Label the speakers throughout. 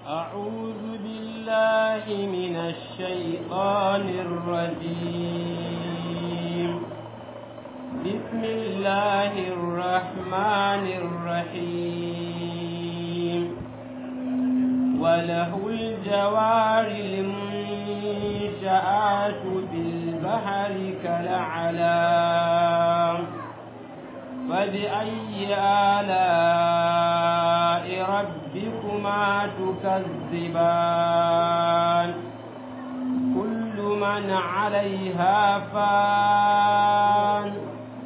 Speaker 1: أعوذ بالله من الشيطان الرجيم بسم الله الرحمن الرحيم وله الجوار المنشآت في البحر كالأعلام فبأي آلاء ربكما تكذبان كل من عليها فان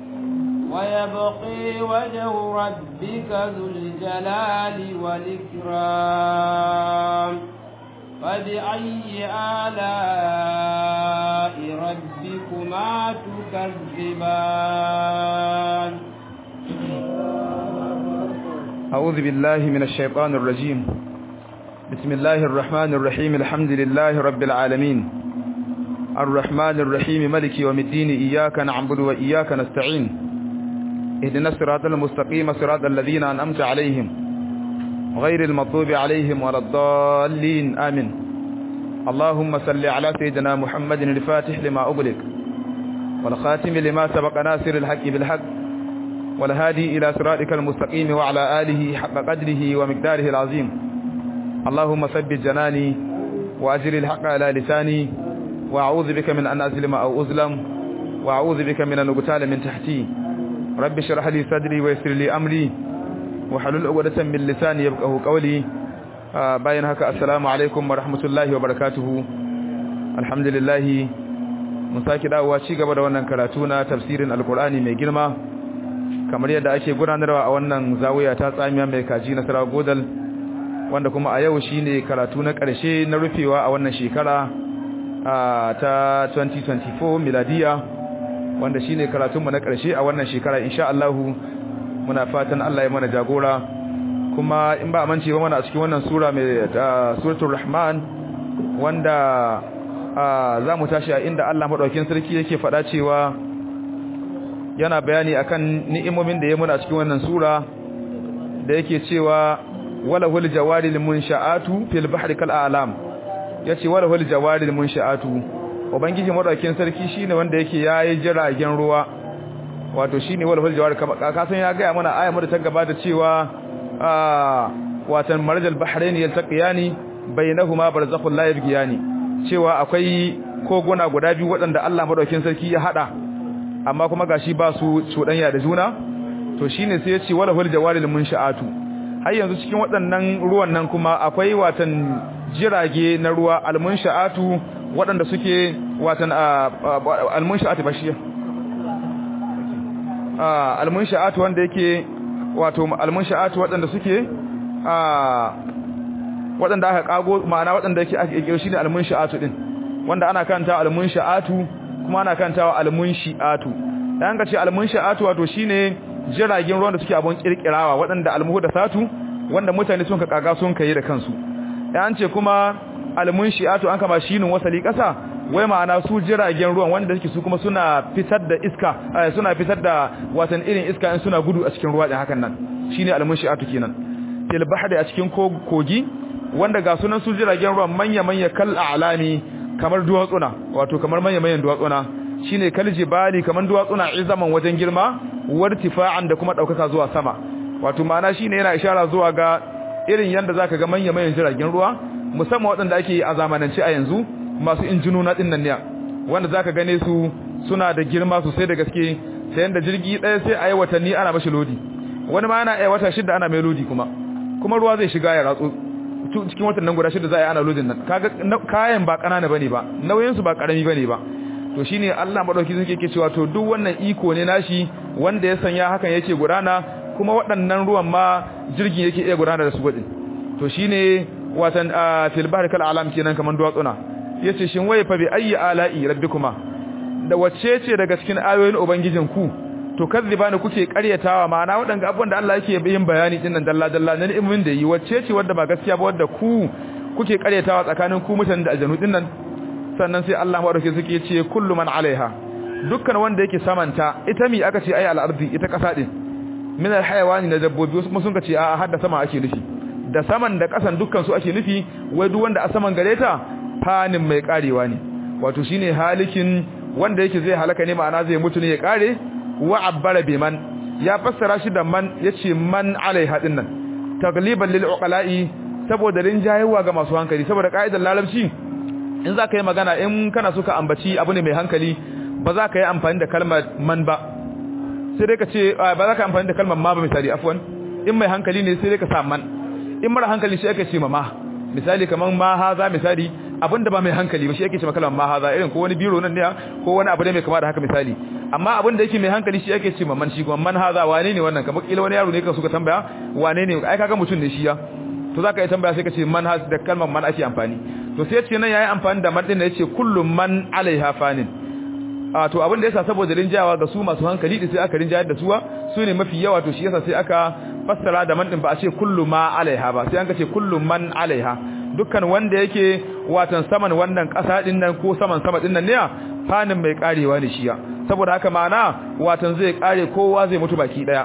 Speaker 1: ويبقي وجه ربك ذو الجلال والإكرام فبأي آلاء ربكما تكذبان
Speaker 2: أعوذ بالله من الشيطان الرجيم بسم الله الرحمن الرحيم الحمد لله رب العالمين الرحمن الرحيم ملك يوم الدين إياك نعبد وإياك نستعين اهدنا الصراط المستقيم صراط الذين أنأمت عليهم غير المطلوب عليهم ولا الضالين آمين اللهم صل على سيدنا محمد الفاتح لما أغلق والخاتم لما سبق ناصر الحق بالحق والهادي إلى صراطك المستقيم وعلى آله حق قدره ومقداره العظيم اللهم ثبت جناني وأجر الحق على لساني وأعوذ بك من أن أظلم أو أظلم وأعوذ بك من أن أقتال من تحتي رب اشرح لي صدري ويسر لي أمري وحلل عقدة من لساني يفقهوا قولي bayan haka assalamu alaikum wa rahmatullahi wa barakatuhu alhamdulillah mun saki dawowa ci gaba da wannan karatu na tafsirin alqur'ani mai girma kamar yadda ake gudanarwa a wannan zawiya ta tsamiya mai kaji na Sarawa Godal wanda kuma a yau shine karatu na ƙarshe na rufewa a wannan shekara ta 2024 miladiya wanda shine karatunmu na ƙarshe a wannan shekara insha Allah muna fatan Allah ya mana jagora kuma in ba amince ba mana a cikin wannan sura mai suratul rahman wanda za mu tashi a inda Allah madaukakin sarki yake faɗa cewa yana bayani akan ni'imomin da ya muna cikin wannan sura da yake cewa walahul jawaril munsha'atu fil bahri kal a'lam yace walahul jawaril munsha'atu ubangiji madaukakin sarki shine wanda yake yayi jiragen ruwa wato shine walahul jawar ka san ya ga mana ayatu da ta gabata cewa watan marjal bahrain yaltaqiyani bainahuma barzakhul la yabghiyani cewa akwai koguna guda biyu waɗanda Allah madaukakin sarki ya hada amma kuma gashi ba su cudanya da juna to shine sai ya ce wala hul jawaril munsha'atu har yanzu cikin waɗannan ruwan nan kuma akwai watan jirage na ruwa almunsha'atu waɗanda suke watan almunsha'atu bashiya almunsha'atu wanda yake wato almunsha'atu waɗanda suke waɗanda aka kago ma'ana waɗanda yake ake kiro shine almunsha'atu din wanda ana kanta almunsha'atu kuma ana kantawa almunshi'atu dan ka ce almunshi'atu wato shine jiragen ruwan da suke abun kirkirawa waɗanda almuhdathatu wanda mutane sun ka kaga sun kai da kansu dan ce kuma almunshi'atu an kama shinin wasali kasa wai ma'ana su jiragen ruwan wanda suke su kuma suna fitar da iska suna fitar da watan irin iska in suna gudu a cikin ruwa din hakan nan shine almunshi'atu kenan fil bahri a cikin kogi wanda ga sunan su jiragen ruwan manya manya kal a'lami kamar duwatsuna wato kamar manya-manyan duwatsuna shine kaljibali kamar duwatsuna izaman wajen girma wartifa'an da kuma daukaka zuwa sama wato ma'ana shine yana ishara zuwa ga irin yanda zaka ga manya-manyan jiragen ruwa musamman waɗanda ake a zamanance a yanzu masu injinuna din nan ne wanda zaka gane su suna da girma sosai da gaske sai yanda jirgi ɗaya sai ayi watanni ana mashi lodi wani ma yana ayi wata shida ana mai lodi kuma kuma ruwa zai shiga ya ratsu cikin watan nan guda shida za a yi ana lodin nan kaga kayan ba kanana bane ba nauyin su ba karami bane ba to shine Allah madauki sun yake cewa to duk wannan iko ne nashi wanda ya sanya hakan yake gudana kuma waɗannan ruwan ma jirgin yake iya gudana da su gudin to shine watan fil bahri kal alam kenan kaman duwatsuna yace shin waye fa bi ayyi ala'i rabbikuma da wacce ce daga cikin ayoyin ubangijin ku to kazzibani kuke karyatawa ma'ana wadanga abubuwan da Allah yake yin bayani din nan dalla dalla na ni'imin da yi wacce ce wanda ba gaskiya ba wanda ku kuke karyatawa tsakanin ku mutanen da aljanu din nan sannan sai Allah madauke suke ce kullu man alaiha dukkan wanda yake samanta ita mi aka ce ai al-ardi ita kasa din min al-hayawani na dabbobi wasu kuma sun ce a hadda sama ake nufi da saman da ƙasan dukkan su ake nufi wai duk wanda a saman gare ta fanin mai karewa ne wato shine halikin wanda yake zai halaka ne ma'ana zai mutu ne ya kare wa abbara biman ya fassara shi da man yace man alaiha dinnan tagliban lil uqala'i saboda rinjayewa ga masu hankali saboda kaidar larabci in za ka yi magana in kana so ka ambaci abu ne mai hankali ba za ka yi amfani da kalmar man ba sai dai ka ce ba za ka amfani da kalmar ma ba misali afwan in mai hankali ne sai dai ka sa man in mara hankali shi ake ce ma ma misali kaman ma haza misali abinda ba mai hankali ba shi ake ce ma kalmar ma haza irin ko wani biro nan ne ko wani abu ne mai kama da haka misali amma abin da yake mai hankali shi ake ce ma man shi kuma man haza wane ne wannan kamar kila wani yaro ne ka suka tambaya wane ne ai kaga mutum ne shi ya to zaka yi tambaya sai ka ce man has da kalmar man ake amfani to sai ce nan yayi amfani da man din yace kullu man alaiha fanin a to abin da yasa saboda rinjawa ga su masu hankali din sai aka rinjayar da suwa su ne mafi yawa to shi yasa sai aka fassara da man din ba a ce kullu ma alaiha ba sai an ka ce kullu man alaiha dukkan wanda yake watan saman wannan kasa din nan ko saman sama din nan ne fanin mai karewa ne shiya saboda haka ma'ana watan zai kare kowa zai mutu baki daya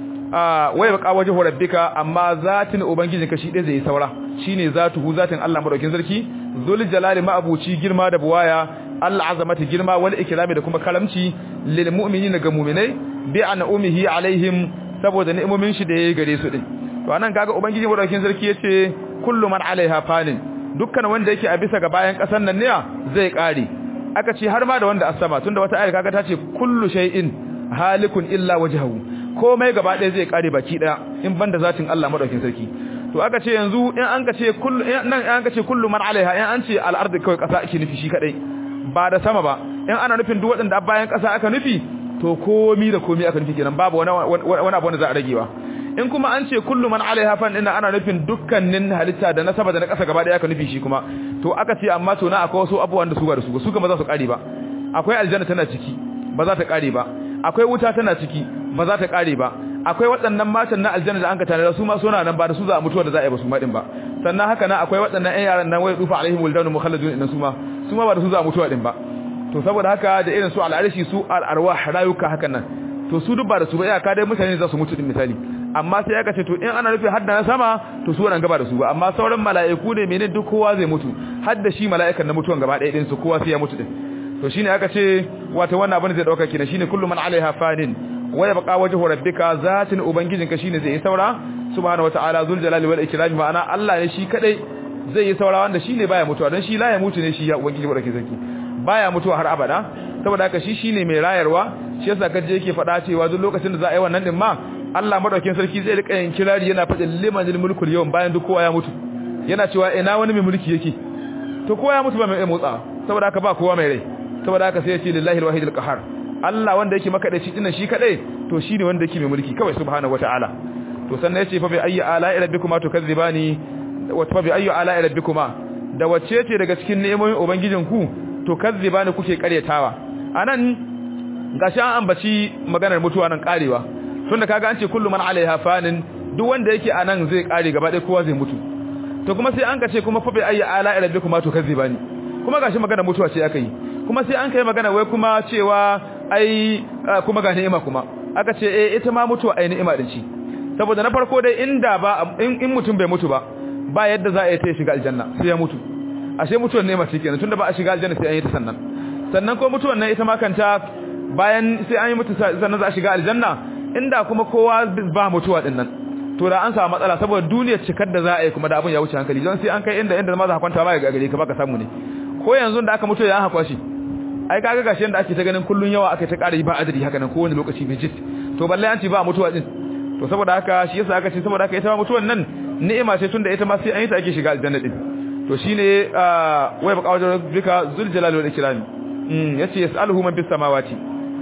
Speaker 2: wai baka wajhu rabbika amma zatin ubangijinka shi dai zai saura shine zatuhu zatin Allah madaukin sarki zul jalali ma'abuci girma da buwaya Allah azamati girma wal ikrami da kuma karamci lil mu'minina ga mu'minai bi an'umihi alaihim saboda ni'imomin shi da yayi gare su din to anan kaga ubangiji madaukin sarki yace kullu man alaiha fanin dukkan wanda yake a bisa ga bayan kasan nan ne zai kare aka ce har ma da wanda asama tunda wata ayar kaga ta ce kullu shay'in halikun illa wajhahu komai gaba ɗaya zai kare baki ɗaya in banda zatin Allah madaukin sarki to aka ce yanzu in an ka ce kullu nan an ka ce kullu man alaiha in an ce al-ardi kawai kasa ake nufi shi kadai ba da sama ba in ana nufin duk waɗanda bayan kasa aka nufi to komi da komi aka nufi kenan babu wani wani abu wanda za a ragewa in kuma an ce kullu man alaiha fan ina ana nufin dukkanin halitta da na sama da na kasa gaba ɗaya aka nufi shi kuma to aka ce amma to na akwai wasu abubuwan da su ba da su su kuma za su kare ba akwai aljanna tana ciki ba za ta kare ba akwai wuta tana ciki ba za ta kare ba akwai waɗannan matan na aljanna da an ka tare su ma suna nan ba da su za a mutuwa da za a yi ba su ma din ba sannan haka nan akwai waɗannan ƴan yaran nan wai dufa alaihim wuldanu mukhalladun inna su ma su ma ba da su za a mutuwa din ba to saboda haka da irin su al'arshi su al'arwah rayuka hakan nan to su duk ba da su ba iyaka dai mutane za su mutu din misali amma sai aka ce to in ana nufin hadda na sama to su wannan gaba da su ba amma sauran mala'iku ne menene duk kowa zai mutu hadda shi mala'ikan na mutuwan gaba ɗaya din su kowa sai ya mutu din to shine aka ce wato wannan abin zai dauka kina shine kullu man alaiha fanin wa yabqa wajhu rabbika zatin ubangijinka shine zai yi saura subhanahu wataala zul jalali wal ikram ma'ana Allah ne shi kadai zai yi saura wanda shine baya mutuwa dan shi la ya mutu ne shi ya ubangiji wa sarki baya mutuwa har abada saboda haka shi shine mai rayarwa shi yasa kaje yake faɗa cewa duk lokacin da za a yi wannan din ma Allah madaukakin sarki zai rika yin kirari yana faɗin limanil mulkul yawm bayan duk kowa ya mutu yana cewa ina wani mai mulki yake to kowa ya mutu ba mai motsa saboda haka ba kowa mai rai saboda haka sai ya ce lillahi alwahidul qahar Allah wanda yake maka da shi dinnan shi kadai to shine wanda yake mai mulki kawai subhanahu wataala to sannan yace fa bi ayyi ala'i rabbikuma tukazzibani wa fa bi ayyi ala'i rabbikuma da wacce ce daga cikin ni'imomin ubangijinku to kazzibani kuke karyatawa anan gashi an ambaci maganar mutuwa nan karewa tunda kaga an ce kullu man alaiha fanin duk wanda yake anan zai kare gaba ɗaya kowa zai mutu to kuma sai an ka ce kuma fa bi ayyi ala'i rabbikuma tukazzibani kuma gashi maganar mutuwa ce aka yi kuma sai an kai magana wai kuma cewa ai kuma ga ni'ima kuma aka ce eh ita ma mutuwa ai ni'ima din ci saboda na farko dai inda ba in mutum bai mutu ba ba yadda za a yi ta shiga aljanna sai ya mutu ashe mutuwar ni'ima ce kenan tunda ba a shiga aljanna sai an yi ta sannan sannan ko mutuwar nan ita ma kanta bayan sai an yi mutu sannan za a shiga aljanna inda kuma kowa ba mutuwa din nan to da an samu matsala saboda duniyar cikar da za a yi kuma da abin ya wuce hankali don sai an kai inda inda ma za ka kwanta ba ga gare ka baka samu ne ko yanzu da aka mutu ya an hakwa shi ai kaga gashi yanda ake ta ganin kullun yawa aka ta ƙara yi ba adadi haka nan kowane lokaci mai jit to balle an ci ba mutuwa din to saboda haka shi yasa aka ce saboda haka ita ma mutuwan nan ni'ima ce tunda ita ma sai an yi ta ake shiga aljanna din to shine wai baka wajen bika zul jalali wal ikram mm yace yasaluhu man bis samawati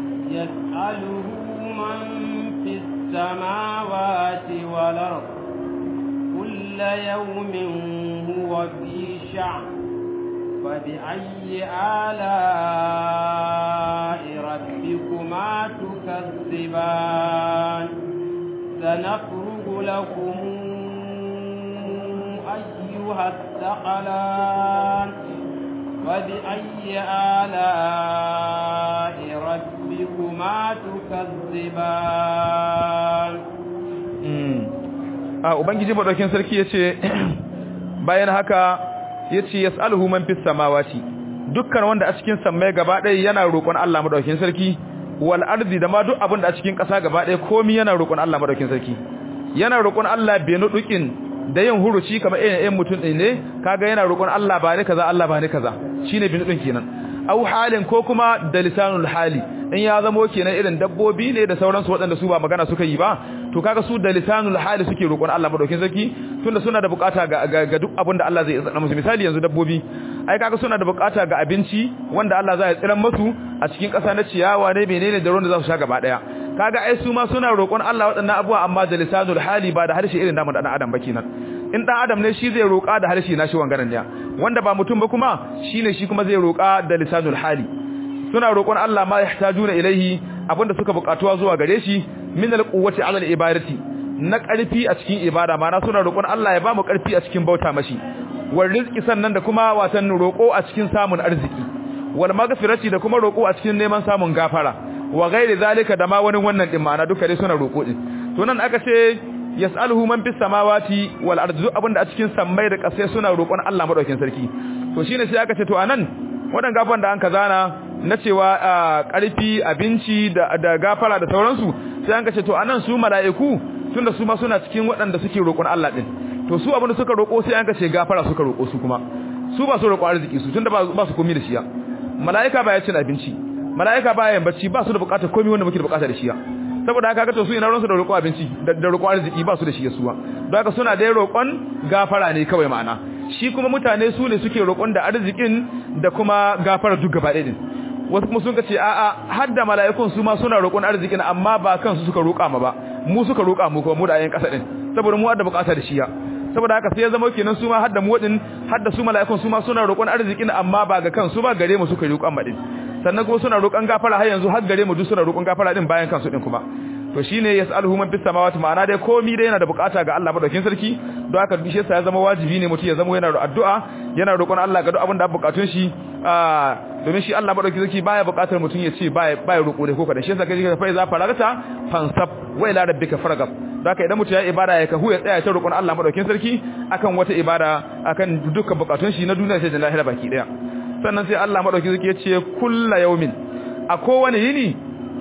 Speaker 1: yasaluhu man fis samawati wal ard kullu yawmin huwa fi sha'n فبأي آلاء ربكما تكذبان سنفرغ لكم أيها الثقلان فبأي آلاء ربكما تكذبان
Speaker 2: a ubangiji madaukin sarki yace bayan haka yace yasaluhu man fis samawati dukkan wanda a cikin sammai gaba ɗaya yana roƙon Allah madaukin sarki wal ardi da ma duk abin da a cikin ƙasa gaba ɗaya komai yana roƙon Allah madaukin sarki yana roƙon Allah bai nudukin da yin huruci kamar irin ɗayan mutum ɗin ne kaga yana roƙon Allah ba ni kaza Allah ba ni kaza shine bin nudin kenan au halin ko kuma da lisanul hali in ya zamo kenan irin dabbobi ne da sauransu waɗanda su ba magana suka yi ba to kaga su da lisanul hali suke roƙon Allah madaukin sarki tunda suna da bukata ga, ga, duk abin da Allah zai tsara musu misali yanzu dabbobi ai kaga suna da bukata ga abinci wanda Allah zai tsira musu a cikin ƙasa na ciyawa ne menene da ruwan da za su sha gaba daya kaga ai su ma suna roƙon Allah waɗannan abubuwa amma da lisanul hali ba da harshe irin namu da adam ba kenan in dan adam ne shi zai roƙa da harshe na shi wangaran ne wanda ba mutum ba kuma shine shi kuma zai roƙa da lisanul hali suna roƙon Allah ma yahtajuna ilaihi abinda suka buƙatuwa zuwa gare shi min alquwwati ala alibadati na ƙarfi a cikin ibada mana suna roƙon Allah ya ba mu ƙarfi a cikin bauta mashi wal rizqi sannan da kuma watan roƙo a cikin samun arziki wal maghfirati da kuma roƙo a cikin neman samun gafara wa ghairi zalika da ma wani wannan din ma'ana duka dai suna roƙo din to nan aka ce yas'aluhu man fis samawati wal ardi abinda a cikin sammai da ƙasai suna roƙon Allah madaukakin sarki to shine sai aka ce to anan wadan gafan da an kazana na cewa ƙarfi abinci da da gafara da sauransu sai an ce to anan su mala'iku tunda su ma suna cikin waɗanda suke roƙon Allah din to su abinda suka roƙo sai an ce gafara suka roƙo su kuma su ba su roƙo arziki su tunda ba su komi da shiya mala'ika ba ya cin abinci mala'ika ba ya yin bacci ba su da buƙatar komi wanda muke da buƙata da shiya saboda haka ga to su ina ransu da roƙo abinci da roƙo arziki ba su da shi suwa don haka suna da roƙon gafara ne kawai ma'ana shi kuma mutane su ne suke roƙon da arzikin da kuma gafara duk gaba ɗaya din wasu kuma sun ce a'a har da mala'ikun su ma suna roƙon arzikin amma ba kansu suka roƙa ma ba mu suka roƙa mu kuma mu da ayin ƙasa din saboda mu da buƙata da shiya saboda haka sai ya zama kenan su ma har da mu din har da su mala'ikun su ma suna roƙon arzikin amma ba ga kansu ba gare mu suka roƙan ma din sannan kuma suna roƙon gafara har yanzu har gare mu duk suna roƙon gafara din bayan kansu din kuma to shine yas'aluhu man fis samawati ma'ana dai komai dai yana da bukata ga Allah madaukin sarki don haka bishe sa ya zama wajibi ne mutum ya zama yana da addu'a yana roƙon Allah ga duk abin da bukatun shi domin shi Allah madaukin sarki baya bukatar mutum ya ce baya baya roƙo dai ko kada shi yasa kaje fa iza faragta fansab wa ila rabbika faragab don haka idan mutum ya ibada ya kahu ya tsaya ta roƙon Allah madaukin sarki akan wata ibada akan dukkan bukatun shi na duniya sai da lahira baki daya sannan sai Allah madaukin sarki ya ce kullu yawmin a kowane yini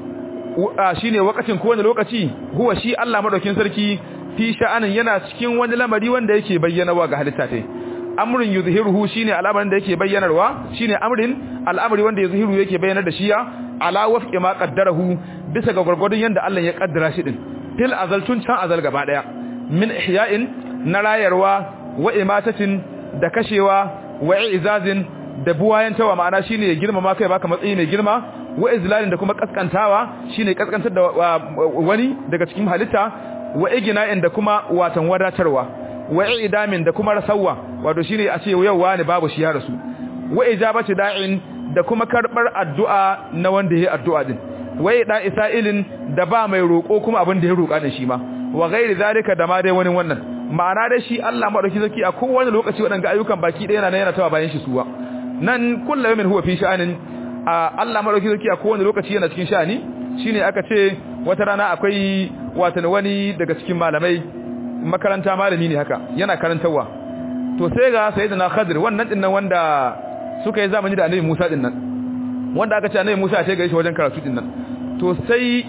Speaker 2: shine wakacin kowane lokaci huwa shi Allah madaukin sarki fi sha'anin yana cikin wani lamari wanda yake bayyanawa ga halitta tai amrun yuzhiruhu shine al'amarin da yake bayyanarwa shine amrin al'amari wanda yuzhiru yake bayyanar da shiya ala wafqi ma qaddarahu bisa ga gurgurdun yanda Allah ya kaddara shi din til azal tun can azal gaba daya min ihya'in na rayarwa wa imatatin da kashewa wa izazin da buwayantawa ma'ana shine ya girmama kai baka matsayi mai girma wa izlalin da kuma kaskantawa shine kaskantar da wani daga cikin halitta wa igna'in da kuma watan wadatarwa wa idamin da kuma rasawa wato shine a ce yau wani babu shi ya rasu wa ijabati da'in da kuma karbar addu'a na wanda yayi addu'a din wa ida isailin da ba mai roko kuma abin da ya roka din shi ma wa ghairi zalika da ma dai wani wannan ma'ana dai shi Allah madauki zaki a kowane lokaci wadanga ayyukan baki ɗaya yana yana tawa bayan shi suwa nan kullu yawmin huwa fi sha'anin Allah madauki zaki a kowane lokaci yana cikin sha'ani shine aka ce wata rana akwai watan wani daga cikin malamai makaranta malami ne haka yana karantawa to sai ga sayyidina Khadir wannan din nan wanda suka yi zamani da Annabi Musa din nan wanda aka ce Annabi Musa ya ce gare shi wajen karatu din nan to sai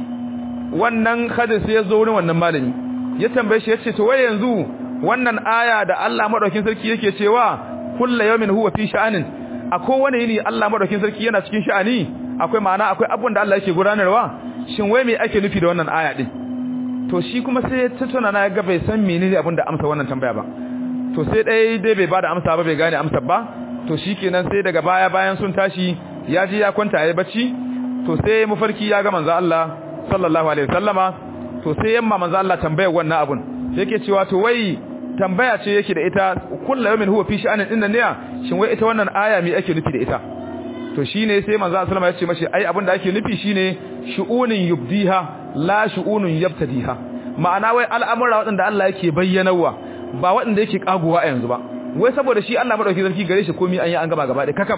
Speaker 2: wannan Khadir sai ya zo wurin wannan malami ya tambaye shi yace to wai yanzu wannan aya da Allah madaukin sarki yake cewa kullu yawmin huwa fi sha'anin a kowane yini Allah madaukin sarki yana cikin sha'ani akwai ma'ana akwai abun da Allah yake gudanarwa shin wai me ake nufi da wannan aya din to shi kuma sai ta tuna na ga bai san menene abun da amsa wannan tambaya ba to sai dai dai bai bada amsa ba bai gane amsa ba to shikenan sai daga baya bayan sun tashi ya ji ya kwanta yayi bacci to sai mafarki ya ga manzo Allah sallallahu alaihi wasallama to sai yamma manzo Allah tambayar wannan abun sai yake cewa to wai tambaya ce yake da ita kullu yawmin huwa fi sha'anin dinnan ne shin wai ita wannan aya me ake nufi da ita to shine sai manzo sallama ya ce mashi ai abin da ake nufi shine shu'unin yubdiha la shu'unun yabtadiha ma'ana wai al'amura waɗanda Allah yake bayyanawa ba waɗanda yake kaguwa a yanzu ba wai saboda shi Allah madauki sarki gare shi komai an yi an gaba gaba da kakaf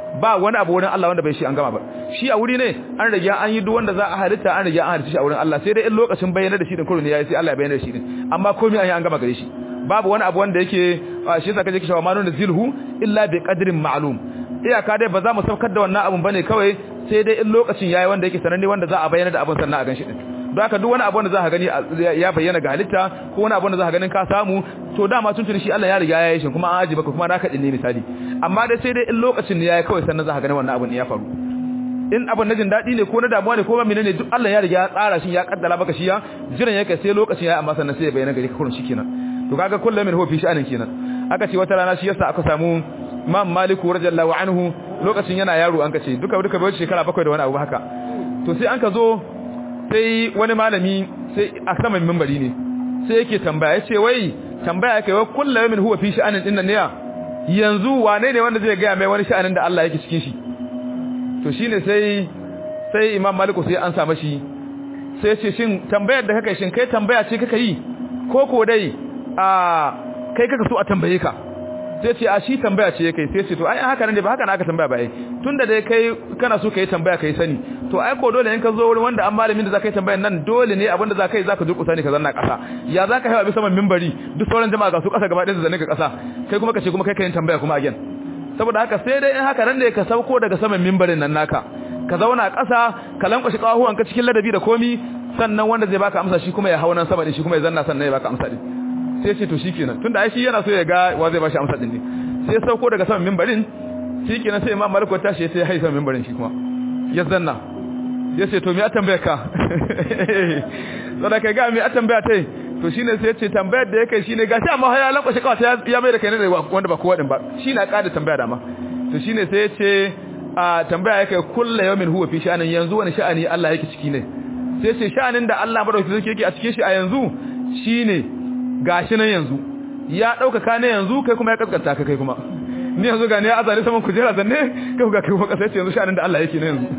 Speaker 2: ba wani abu wurin Allah wanda bai shi an gama ba shi a wuri ne an rage an yi duk wanda za a halitta an rage an halitta shi a wurin Allah sai dai in lokacin bayyana da shi din kurun yayi sai Allah ya bayyana da shi din amma komai an yi an gama gare shi babu wani abu wanda yake shi yasa kaje kishawa manun zilhu illa bi qadrin ma'lum iyaka dai ba za mu saukar da wannan abun bane kawai sai dai in lokacin yayi wanda yake sananne wanda za a bayyana da abun sannan a ganshi din don haka duk wani abu da za ka gani ya bayyana ga halitta ko wani abu da za ka ganin ka samu to dama tun tuni shi Allah ya riga ya yi shi kuma an aji baka kuma naka din ne misali amma dai sai dai in lokacin ne yayi kawai sannan za ka gani wannan abun ya faru in abun na jin daɗi ne ko na damuwa ne ko ba menene duk Allah ya riga ya tsara shi ya kaddara baka shi ya jiran yake sai lokacin yayi amma sannan sai ya bayyana gari ka kurun shi kenan to kaga kullum min huwa fi sha'anin kenan aka ce wata rana shi yasa aka samu Imam Malik radiyallahu anhu lokacin yana yaro an kace duka duka bai shekara bakwai da wani abu haka to sai an ka zo sai wani malami sai a saman minbari ne sai yake tambaya yace wai tambaya yake wai kullum min huwa fi sha'anin din nan ne yanzu wane ne wanda zai ga mai wani sha'anin da Allah yake cikin shi to shine sai sai Imam Malik sai an sa mashi sai ce shin tambayar da kake shin kai tambaya ce kake yi ko ko dai a kai kaka so a tambaye ka sai ce a shi tambaya ce kai sai ce to ai haka ne ba haka na aka tambaya ba ai tunda dai kai kana so kai tambaya kai sani to ai ko dole in ka zo wurin wanda an malamin da zaka yi tambayar nan dole ne abinda zaka yi zaka durƙusa ne ka zanna ƙasa ya zaka hawa bisa man minbari duk sauran jama'a ga su ƙasa gaba ɗaya su zanne ka ƙasa kai kuma ka ce kuma kai kai tambaya kuma again saboda haka sai dai in haka nan ne ka sauko daga saman minbarin nan naka ka zauna ƙasa ka lankwashi ƙahuwan ka cikin ladabi da komi sannan wanda zai baka amsa shi kuma ya hau nan sama din shi kuma ya zanna sannan ya baka amsa din sai ce to shikenan tunda ai shi yana so ya ga wa zai bashi amsa din ne sai ya sauko daga saman minbarin shikenan sai Imam Malik ta shi sai ya haisa saman minbarin shi kuma ya zanna ya ce to me a tambaya ka saboda kai ga me a tambaya tai to shine sai ya ce tambayar da yake shine gashi amma ya lankwashe kawai ya mai da kai ne wanda ba kowa din ba shine a kada tambaya da ma to shine sai ya ce a tambaya yake kullu yawmin huwa fi sha'anin yanzu wani sha'ani Allah yake ciki ne sai ce sha'anin da Allah madaukakin sarki yake a cikin shi a yanzu shine gashi nan yanzu ya dauka ka ne yanzu kai kuma ya kaskanta ka kai kuma ni yanzu ga ne azali saman kujera zanne kai ga kai kuma kasa yanzu sha'anin da Allah yake ne yanzu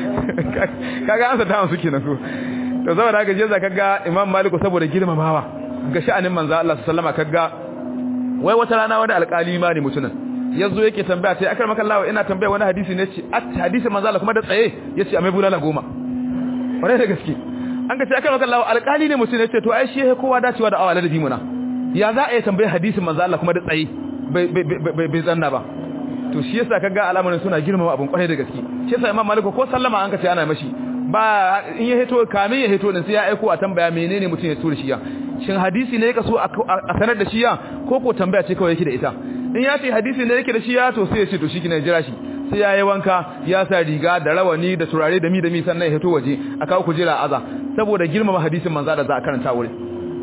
Speaker 2: kaga an sata su kenan ko to saboda haka je zaka ga Imam Malik saboda girmamawa ga sha'anin manzo Allah sallama kaga wai wata rana wani alƙali ma ne mutunan yazo yake tambaya sai akar maka Allah ina tambaya wani hadisi ne ce at hadisi manzo Allah kuma da tsaye yace a mai bulala goma kwarai da gaske an ga ce aka maka Allah alƙali ne mutum ne ce to ai shi ya kowa dacewa da awala da bimuna ya za a yi tambaye hadisin manzo Allah kuma da tsayi bai bai bai zanna ba to shi yasa kaga al'amarin suna girmama abun kwarai da gaske shi yasa Imam Malik ko sallama an ka ce ana mashi ba in ya hito kamin ya hito din sai ya aiko a tambaya menene mutum ya tura shi ya shin hadisi ne yake so a sanar da shi ya ko ko tambaya ce kawai yake da ita in ya ce hadisi ne yake da shi ya to sai ya ce to shi kina jira shi sai ya yi wanka ya sa riga da rawani da turare da mi da mi sannan ya hito waje a kawo kujera aza saboda girmama hadisin manza da za a karanta wuri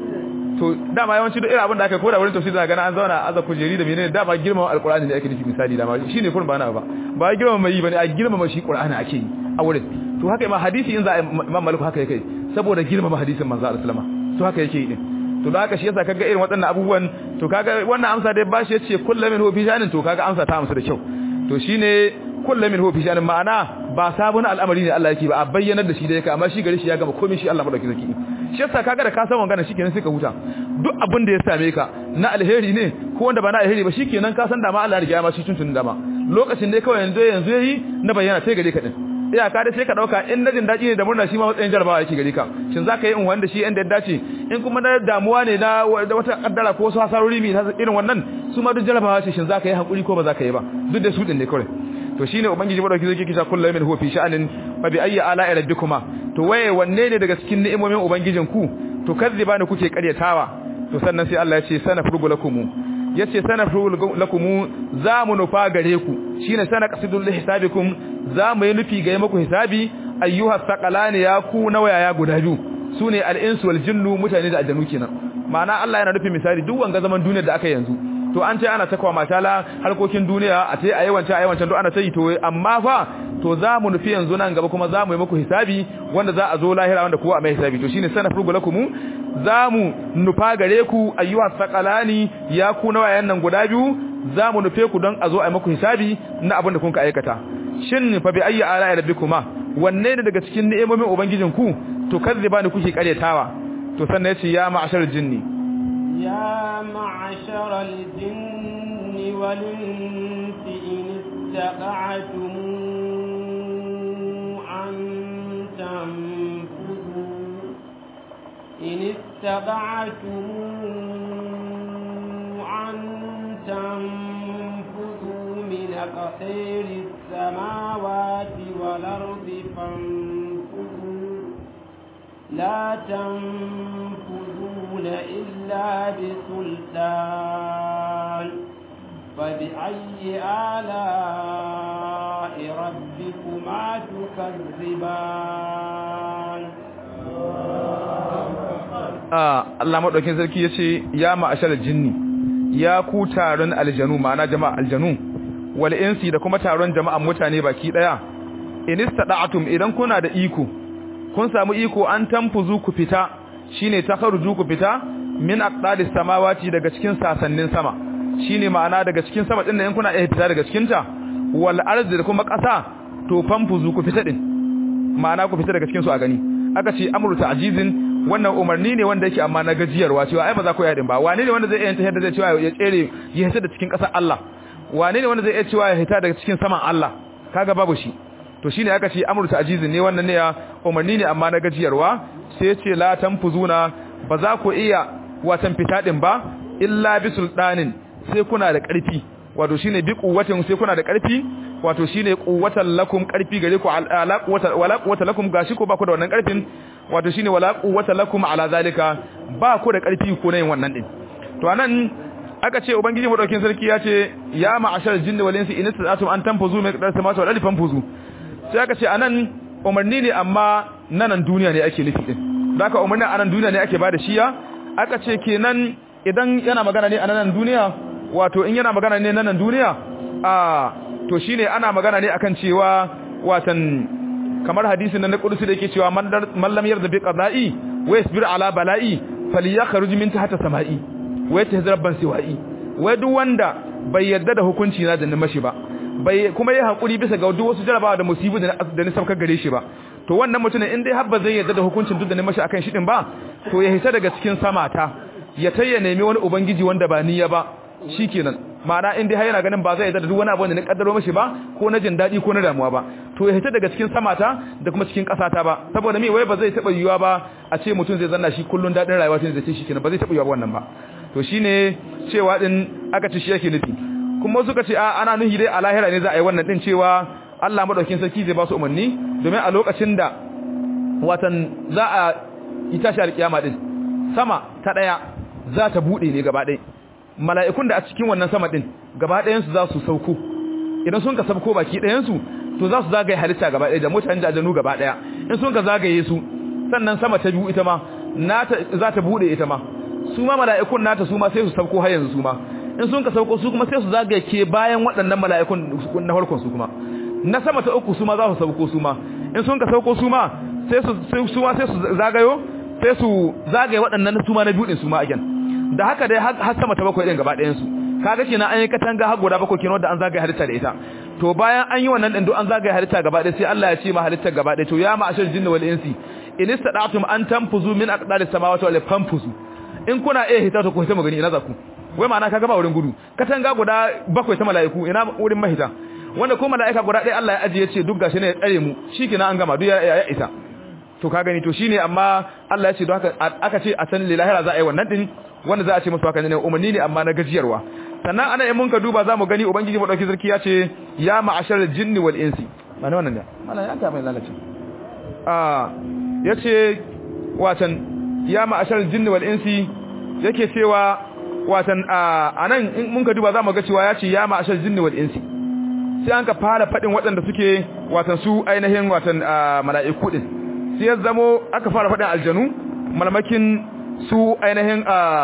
Speaker 2: to dama yawanci duk irin abin da aka koda wurin tafsir da gana an zauna aza kujeri da menene dama girmama alqur'ani ne ake nufi misali dama shine kurin ba na ba ba girmama mai bane a girmama shi qur'ani ake yi a wurin to haka ma hadisi in za a imam malik haka yake saboda girmama hadisin manzo Allah sallama to haka yake yi din to da haka shi yasa kaga irin waɗannan abubuwan to kaga wannan amsa dai bashi yace kullu min hu fi shanin to kaga amsa ta amsa da kyau to shine kullu min hu fi shanin ma'ana ba sabon al'amari ne Allah yake ba a bayyanar da shi da yake amma shi gari shi ya gama komai shi Allah madauki zaki shi yasa kaga da ka san wangana shikenan sai ka huta duk abin da ya same ka na alheri ne ko wanda ba na alheri ba shikenan ka san da ma Allah ya riga ma shi tuntun da ma lokacin dai kawai yanzu yanzu yayi na bayyana sai gare ka din iyaka dai sai ka dauka in najin daji ne da murna shi ma matsayin jarabawa yake gare ka shin zaka yi in wanda shi inda ya dace in kuma na damuwa ne na wata kaddara ko wasu hasarori mi irin wannan su ma duk jarabawa ce shin zaka yi hakuri ko ba zaka yi ba duk da su din ne kawai to shine ubangiji madauki zai kisa kullu min huwa fi sha'anin fa bi ayyi ala'i rabbikuma to waye wanne ne daga cikin ni'imomin ubangijin ku to kazziba ne kuke karyatawa to sannan sai Allah ya ce sana furgu lakum yace sana furgu lakum za mu nufa gare ku shine sana qasidul hisabikum za mu yi nufi ga muku hisabi ayyuha saqalani ya ku nawaya guda biyu sune al-insu wal jinnu mutane da aljanu kenan ma'ana Allah yana nufin misali duk wanga zaman duniyar da aka yanzu to an ce ana takwa matala harkokin duniya a ce a yawanci a yawancin duk ana ta yi to amma fa to za mu nufi yanzu nan gaba kuma za mu yi muku hisabi wanda za a zo lahira wanda kowa a mai hisabi to shine sana furgu lakum za mu nufa gare ku ayyuha saqalani ya ku nawayan nan guda biyu za mu nufe ku don a zo a yi muku hisabi na abin da kun ka aikata shin fa bi ayyi ala'i rabbikuma wanne ne daga cikin ni'imomin ubangijin ku to kazziba ni kuke karyatawa to sannan yace ya ma'ashar jinni
Speaker 1: ya ma'ashar al-jinni wal insi in استطعتم أن تنفذوا إن استطعتم أن تنفذوا من أقطير السماوات والأرض فانفذوا لا تنفذون إلا بسلطان فبأي آلاء ربكما تكذبان
Speaker 2: Allah maɗaukin sarki ya ce ya ma'ashar jinni ya ku taron aljanu ma'ana jama'a aljanu wal insi da kuma taron jama'an mutane baki daya inistada'atum idan kuna da iko kun samu iko an tanfuzu ku fita shine takharuju ku fita min aqdalis samawati daga cikin sasannin sama shine ma'ana daga cikin sama din in kuna iya fita daga cikin ta wal ardi da kuma ƙasa to fanfuzu ku fita din ma'ana ku fita daga cikin su a gani aka ce amru ta'jizin wannan umarni ne wanda yake amma na gajiyarwa cewa ai ba za ku yadin ba wane ne wanda zai iya tahar da zai cewa ya tsere ya hita da cikin ƙasar Allah wane ne wanda zai iya cewa ya hita daga cikin saman Allah kaga babu shi to shine aka ce amru ta'jizin ne wannan ne ya umarni ne amma na gajiyarwa sai ya ce la tanfuzuna ba za ku iya watan fita din ba illa bi sultanin sai kuna da ƙarfi wato shine bi quwwatin sai kuna da ƙarfi wato shine quwwatan lakum ƙarfi gare ku ala quwwata wala quwwata lakum gashi ko ba ku da wannan ƙarfin wato shine wala quwwata lakum ala zalika ba ku da ƙarfi ko yin wannan din to anan aka ce ubangiji madaukin sarki ya ce ya ma'ashar jinni wal insi in tasatum an tanfuzu min qadar samawati wal ardi fanfuzu sai aka ce anan umarni ne amma nanan duniya ne ake nufi din haka umarni anan duniya ne ake bada shiya aka ce kenan idan yana magana ne a nan duniya wato in yana magana ne nan duniya a to shine ana magana ne akan cewa watan kamar hadisin nan na kudusi da yake cewa man lam yarda bi qada'i wa yasbir ala bala'i falyakhruj min tahta sama'i wa yatahzar ban siwa'i wai duk wanda bai yarda da hukunci na da ni mashi ba bai kuma yi hakuri bisa ga duk wasu jarabawa da musibu da da ni saukar gare shi ba to wannan mutumin in dai har ba zai yarda da hukuncin duk da ni mashi akan shi din ba to ya hita daga cikin samata ya tayya nemi wani ubangiji wanda ba niyya ba shikenan ma'ana in dai har yana ganin ba zai yarda da duk wani abu da ni kaddaro mashi ba ko na jin dadi ko na damuwa ba to ya hita daga cikin samata da kuma cikin kasata ba saboda me wai ba zai taba yiwa ba a ce mutum zai zanna shi kullun dadin rayuwa tun zai ce shikenan ba zai taba yiwa ba wannan ba to shine cewa din aka ci shi yake nufi kuma suka ce a ana nuhi dai a lahira ne za a yi wannan din cewa Allah madaukin sarki zai ba su umarni domin a lokacin da watan za a yi tashi alkiyama din sama ta daya za ta bude ne gaba ɗaya mala'ikun da a cikin wannan sama din gaba ɗayan su za su sauko idan sun ka sauko baki ɗayan su to za su zagaye halitta gaba ɗaya da mutane da aljanu gaba ɗaya in sun ka zagaye su sannan sama ta biyu ita ma nata za ta bude ita ma su ma mala'ikun nata su ma sai su sauko har yanzu su ma in sun ka sauko su kuma sai su zagaye ke bayan waɗannan mala'ikun na farkon su kuma na sama ta uku su ma za su sauko su ma in sun ka sauko su ma sai su su ma sai su zagayo sai su zagaye waɗannan su ma na biyu din su ma again da haka dai har sama ta bakwai din gaba ɗayan su kaga kenan an yi katanga har guda bakwai kenan wanda an zagaye halitta da ita to bayan an yi wannan din duk an zagaye halitta gaba ɗaya sai Allah ya ce ma halitta gaba ɗaya to ya ma ashar jinni wal insi in istada'tum an tanfuzu min aqdaris samawati wal fanfuzu in kuna iya hita to ku hita magani ina za ku wai ma'ana kaga ba wurin gudu katanga guda bakwai ta mala'iku ina wurin mahita wanda ko mala'ika guda ɗaya Allah ya ajiye ce duk gashi ne ya tsare mu shikenan an gama duk ya isa to ka gani to shine amma Allah ya ce don haka aka ce a san lilahira za a yi wannan din wanda za a ce musu haka ne umarni ne amma na gajiyarwa sannan ana in mun ka duba za mu gani ubangiji madauki sarki ya ce ya ma'ashar jinni wal insi mana wannan ne mana ya ta mai lalace ah yace watan ya ma'ashar jinni wal insi yake cewa watan anan in mun ka duba za mu ga cewa ya ce ya ma'ashar jinni wal insi sai an ka fara fadin waɗanda suke watan su ainihin watan mala'iku din sai ya zamo aka fara fadin aljanu malamakin su ainihin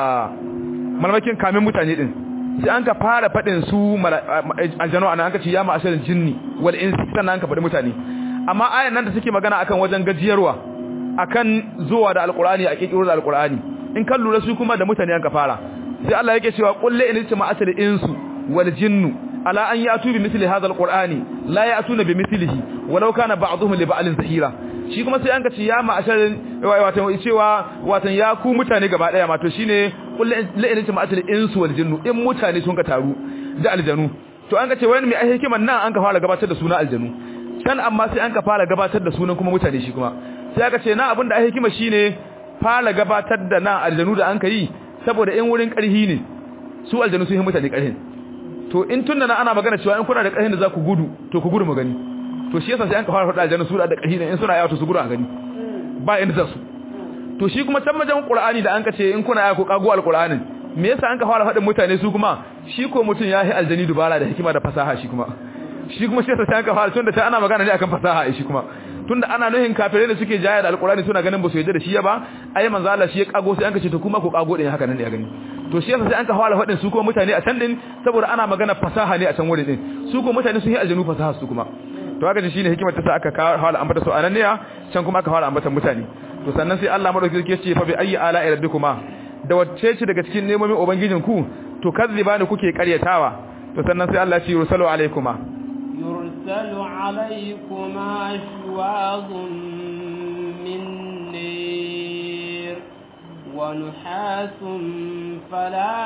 Speaker 2: malamakin kamin mutane din sai an ka fara fadin su aljanu anan aka ce ya ma'ashar jinni wal insi sannan an ka fadi mutane amma ayan nan da suke magana akan wajen gajiyarwa akan zuwa da alqur'ani a kikiro da alqur'ani in kan lura su kuma da mutane an ka fara sai Allah yake cewa qul la in jama'atul insu wal jinnu ala an yatu bi mithli hadha alqur'ani la yatuna bi mithlihi walau kana ba'dhum li ba'lin zahira shi kuma sai an ka ce ya ma'ashar wato cewa wato ya ku mutane gaba daya ma to shine qul la in jama'atul insu wal jinnu in mutane sun ka taru da aljanu to an ga ce wani mai ai hikiman nan an ka fara gabatar da sunan aljanu can amma sai an ka fara gabatar da sunan kuma mutane shi kuma sai aka ce na abin da ai hikima shine fara gabatar da nan aljanu da an ka yi saboda in wurin karhi ne su aljanu sun yi mutane karhin to in tunda na ana magana cewa in kuna da karhin da za ku gudu to ku gudu mu gani to shi yasa sai an ka fara faɗa aljanu su da karhi ne in suna yawa to su gudu a gani ba inda za su to shi kuma can majan qur'ani da an ka ce in kuna yawa ku kago alqur'anin me yasa an ka fara faɗin mutane su kuma shi ko mutun yayi aljani dubara da hikima da fasaha shi kuma shi kuma shi yasa sai an ka fara tunda ta ana magana ne akan fasaha shi kuma tunda ana nuhin kafirai da suke jaya da alqur'ani suna ganin ba su yarda da shi ba ai manzo Allah shi ya kago sai an ka ce to kuma ku kago din haka nan ne a gani to shi yasa sai an ka fara faɗin su kuma mutane a can din saboda ana magana fasaha ne a can wurin din su kuma mutane sun yi aljanu fasaha su kuma to haka shine hikimar ta sa aka fara ambata su anan ne can kuma aka fara ambata mutane to sannan sai Allah madauki yake ce fa bi ayyi ala'i rabbikuma da wacce ce daga cikin nemomin ubangijin ku to kazzibani kuke karyatawa to sannan sai Allah ya ce yursalu alaikuma
Speaker 1: يرسل عليكما شواظ من نير ونحاس فلا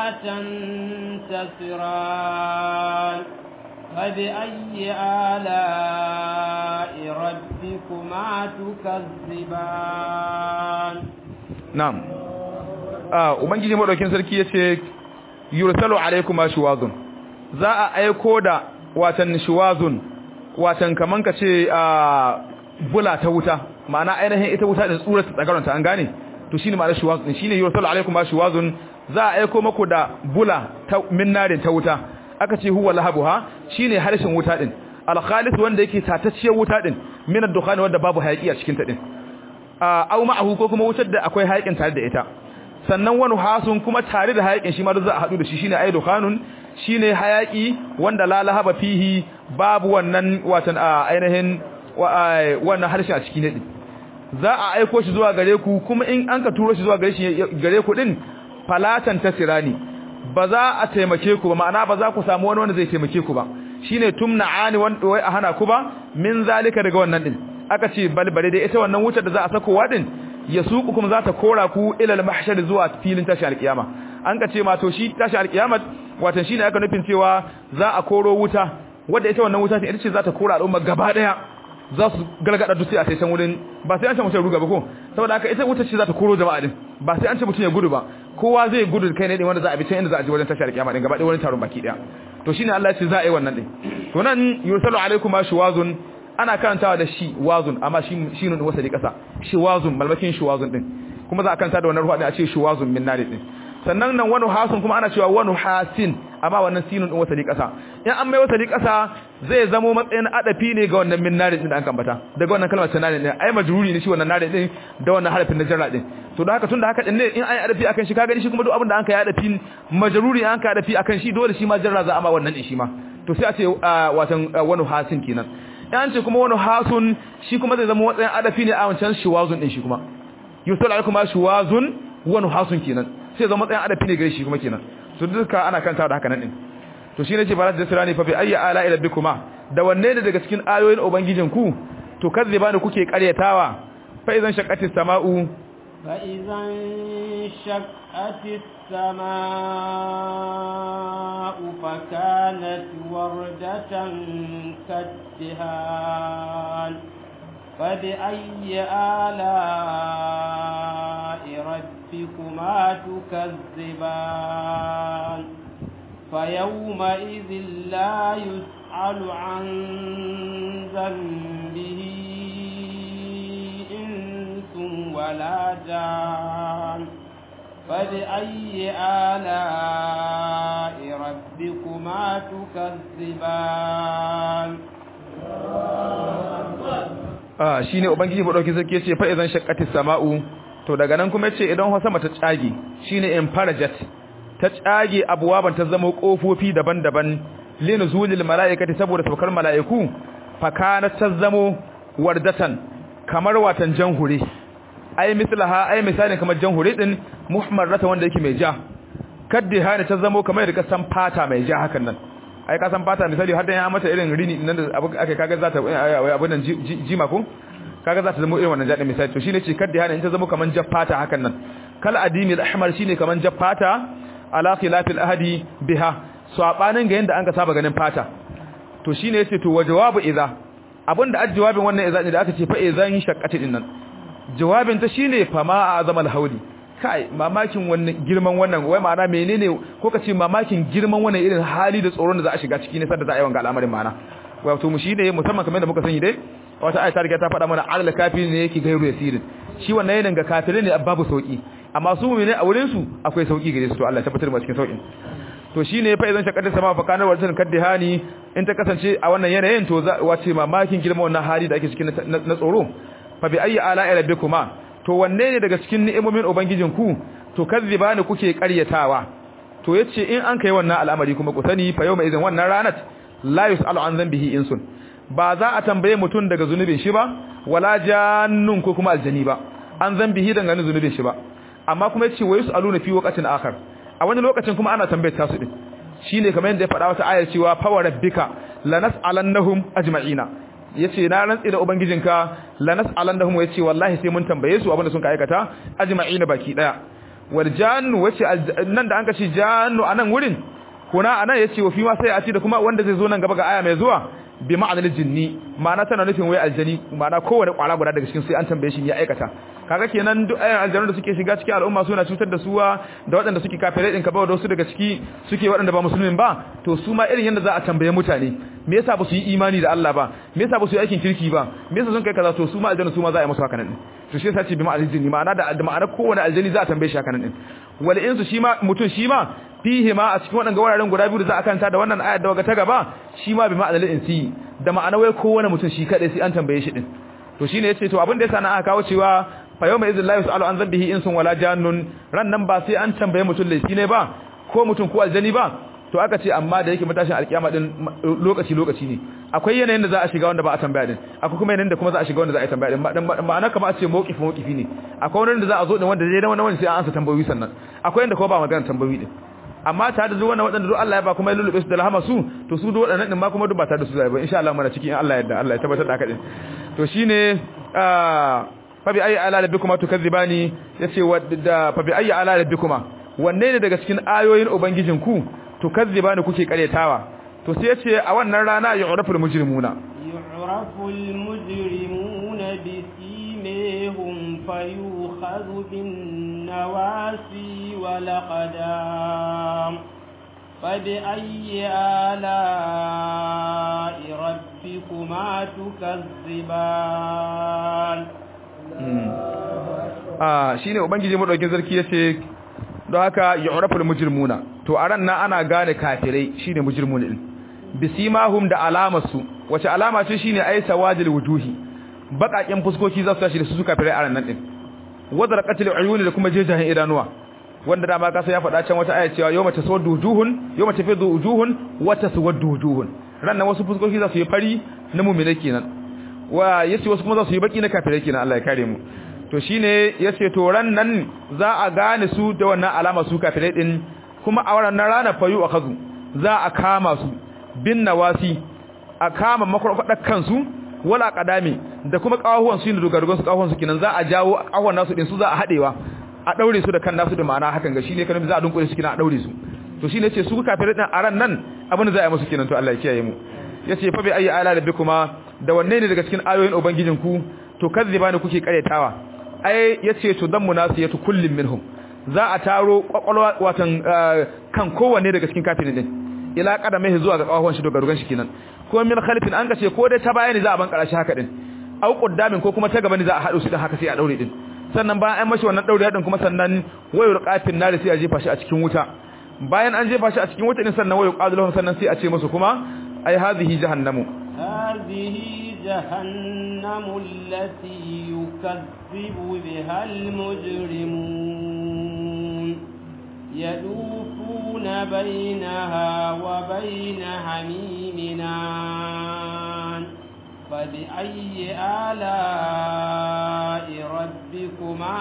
Speaker 1: تنتصران فبأي آلاء ربكما تكذبان
Speaker 2: نعم ah ubangiji madaukin sarki yace yursalu alaykuma shuwazun za a aiko da watan shuwazun watan kaman kace a bula ta wuta ma'ana ainihin ita wuta da tsura ta tsagaranta an gane to shine ma'anar shuwazun din shine yursalu alaykuma shuwazun za a aiko maku da bula ta minnarin ta wuta aka ce huwa lahabuha shine harshen wuta din al-khalis wanda yake tatacciyar wuta din min ad-dukhan wanda babu hayaki a cikin ta din au ma'ahu ko kuma wutar da akwai hayakin tare da ita sannan wani hasun kuma tare da hayakin shi ma za a hadu da shi shine ai dukhanun shine hayaki wanda la lahaba fihi babu wannan watan ainihin wannan harshen a cikin din za a aiko shi zuwa gare ku kuma in an ka turo shi zuwa gare shi gare ku din falatan tasirani ba za a taimake ku ba ma'ana ba za ku samu wani wanda zai taimake ku ba shine tumna'ani wanda wai a hana ku ba min zalika daga wannan din aka ce balbale dai ita wannan wutar da za a sakowa din ya suku kuma za ta kora ku ila al-mahshar zuwa filin tashi alkiyama an ka ce ma to shi tashi alkiyama watan shine aka nufin cewa za a koro wuta wanda ita wannan wuta ita ce za ta kora al'umma gaba daya za su galgada duk sai a sai can wurin ba sai an ce mutum ruga ba ko saboda haka ita wuta ce za ta koro jama'a din ba sai an ce mutum ya gudu ba kowa zai gudu kai ne din wanda za a bi can inda za a je wajen tashi alkiyama din gaba daya wani taron baki daya to shine Allah ya ce za a yi wannan din to nan yursalu alaikum ashwazun ana karantawa da shi wazun amma shi shi ne wasa da kasa shi wazun malmakin shi wazun din kuma za a karanta da wannan ruwa din a ce shi wazun min nari din sannan nan wani hasun kuma ana cewa wani hasin amma wannan sinun din wasa da kasa in an mai wasa da kasa zai zamo matsayin adafi ne ga wannan min nari din da an kambata daga wannan kalmar tanani ne ai majruri ne shi wannan nari din da wannan harafin na jarra din to da haka tunda haka din ne in ai adafi akan shi kaga shi kuma duk abin da an kai adafi majruri an ka adafi akan shi dole shi ma jarra za a ma wannan din shi ma to sai a ce watan wani hasin kenan yan ce kuma wani hasun shi kuma zai zama watsayin adafi ne a wancan shiwazun din shi kuma yusuf alaikum ma shiwazun wani hasun kenan sai zama matsayin adafi ne gare shi kuma kenan to duka ana kanta da haka nan din to shine ce barat da sirani fa bi ayyi ala ila bikuma da wanne ne daga cikin ayoyin ubangijin ku to kazziba ne kuke karyatawa fa idan shaqqatis sama'u
Speaker 1: fa idan shaqqatis السماء فكانت وردة كالدهان فبأي آلاء ربكما تكذبان فيومئذ لا يسأل عن ذنبه إنس ولا جان فبأي آلاء ربكما تكذبان
Speaker 2: ah shine ubangiji ba dauki sarki yace fa idan shaqqatis sama'u to daga nan kuma yace idan sama ta tsage shine infarajat ta tsage abuwaban ta zama kofofi daban-daban linuzulil malaikati saboda saukar malaiku fa kana ta zamo wardatan kamar watan janhure ai mislaha ai misalin kamar janhure din muhammarata wanda yake mai ja kaddi hana ta zamo kamar da kasan fata mai ja hakan nan ai ka san fata misali har da ya mata irin rini nan da abu aka kaga za ta abun nan jima ko kaga za ta zama irin wannan jadin misali to shine ce kaddi hana in ta zama kamar ja fata hakan nan kal adimi al-ahmar shine kamar ja fata ala khilafil ahadi biha sabanin ga yanda an ka saba ganin fata to shine yace to wa jawabu idza abinda ajjawabin wannan idza ne da aka ce fa idzan shaqqati din nan jawabin ta shine fa ma azamal hauli kai mamakin wannan girman wannan wai ma'ana menene ko ka ce mamakin girman wannan irin hali da tsoron da za a shiga ciki ne sadda za a yi wanga al'amarin ma'ana wato mu shine musamman kamar da muka sani dai wata ayata riga ta faɗa mana alal kafiri ne yake gairu yasirin shi wannan yanin ga kafirai ne babu sauki amma su mu'mini a wurin su akwai sauki gare su to Allah ya tabbatar mu cikin saukin to shine fa idan shakar sama fa kanar wajen kaddihani in ta kasance a wannan yanayin to wace mamakin girman wannan hali da ake cikin na tsoro fa bi ayi ala rabbikuma to wanne ne daga cikin ni'imomin ubangijin ku to kazzibani kuke ƙaryatawa to yace in an kai wannan al'amari kuma ku sani fa yawma idan wannan ranat la yusalu an dhanbihi insun ba za a tambaye mutum daga zunubin shi ba wala jannun ko kuma aljani ba an dhanbihi dangane zunubin shi ba amma kuma yace wa yusaluna fi waqtin akhar a wani lokacin kuma ana tambayar tasu din shine kamar yadda ya faɗa wata ayar cewa fa wa rabbika lanas'alannahum ajma'ina yace na rantsi da ubangijinka lanas'alannahum yace wallahi sai mun tambaye su abinda sun ka aikata ajma'ina baki daya wal jannu wace nan da an ka ce jannu anan wurin kuna anan yace wa fi ma sai a ci da kuma wanda zai zo nan gaba ga aya mai zuwa bi ma'anar jinni ma'ana tana nufin wai aljani ma'ana kowane kwara guda daga cikin sai an tambaye shi ya aikata kaga kenan duk ayan aljanu da suke shiga cikin al'umma suna cutar da suwa da waɗanda suke kafirai din ka ba da wasu daga ciki suke waɗanda ba musulmin ba to su ma irin yanda za a tambaye mutane me yasa ba su yi imani da Allah ba me yasa ba su yi aikin kirki ba me yasa sun kai kaza to su ma aljanu su ma za a yi musu haka nan to shi yasa ce bi ma'anar jinni ma'ana da ma'ana kowane aljani za a tambaye shi haka nan din wal insu shi ma mutun shi ma fihi ma a cikin waɗanda wuraren guda biyu da za a kanta da wannan ayar da waga ta gaba shi ma bi ma'anar insi da ma'ana wai kowane mutum shi kadai sai an tambaye shi din to shine yace to abin da yasa na aka kawo cewa fa yawma idhil la yusalu an dhanbihi insun wala jannun ran nan ba sai an tambaye mutum laifi ne ba ko mutum ko aljani ba to aka ce amma da yake matashin alkiyama din lokaci lokaci ne akwai yanayin da za a shiga wanda ba a tambaya din akwai kuma yanayin da kuma za a shiga wanda za a tambaya din ma'ana kamar a ce mawqif mawqifi ne akwai wanda za a zo din wanda zai da wani sai an ansa tambayoyi sannan akwai yanda ko ba magana tambayoyi din amma ta da zuwa waɗanda duk Allah ya ba kuma ya lulube su da rahama su to su duk waɗannan din ma kuma duk ba ta da su zai ba insha Allah muna cikin Allah yadda Allah ya tabbatar da haka din to shine fa bi ayi ala rabbikuma tukadzibani yace da fa bi ayi ala rabbikuma wanne ne daga cikin ayoyin ubangijin ku tukadzibani kuke karetawa to sai yace a wannan rana yu'raful mujrimuna
Speaker 1: yu'raful mujrimuna bi simihum fayukhadhu bin nawasi wal qadam فبأي آلاء ربكما تكذبان
Speaker 2: ah shine ubangiji madaukin sarki yace don haka yu'raful mujrimuna to a ran nan ana gane kafirai shine mujrimun din bisimahum da alamarsu wace alama ce shine ay sawadil wujuhi bakakin fuskoki za su tashi da su kafirai a ran nan din wadar qatil uyuni da kuma jejahin idanuwa wanda da ma kasa ya faɗa can wata aya cewa yawma taswaddu wujuhun yawma tafidu wujuhun wa taswaddu wujuhun ran nan wasu fuskoki za su yi fari na mu'mina kenan wa yace wasu kuma za su yi baki na kafirai kenan Allah ya kare mu to shine yace to ran nan za a gane su da wannan alama su kafirai din kuma a wannan rana fayu akazu za a kama su bin nawasi a kama makwarkwadar kansu wala kadami da kuma kawahuwan su da dogarugan su kawahuwan su kenan za a jawo kawahuwan nasu din su za a hadewa a daure su da kan nasu da ma'ana hakan ga shine kana za a dunkule su kina a daure su to shine yace su kafirai din a ran nan abin da za a yi musu kenan to Allah ya kiyaye mu yace fa bi ayi ala rabbikuma da wanne ne daga cikin ayoyin ubangijinku to kazzibani kuke karetawa ai yace to dan munasiyatu kullin minhum za a taro kwakwalwa watan kan kowanne daga cikin kafirin din ila kadamai zuwa ga kawahon shi dogarugan shi kenan ko min khalifin an kace ko dai ta bayani za a ban karashi haka din au quddamin ko kuma ta gaba ne za a hado su din haka sai a daure din sannan bayan an mashi wannan daure din kuma sannan wayur qafin nar sai a jefa shi a cikin wuta bayan an jefa shi a cikin wuta din sannan wayu qadulhum sannan sai a ce musu kuma ai hadhihi jahannamu
Speaker 1: hadhihi jahannamu allati yukazzibu biha almujrimun يدوفون بينها وبين حميمنا فبأي آلاء ربكما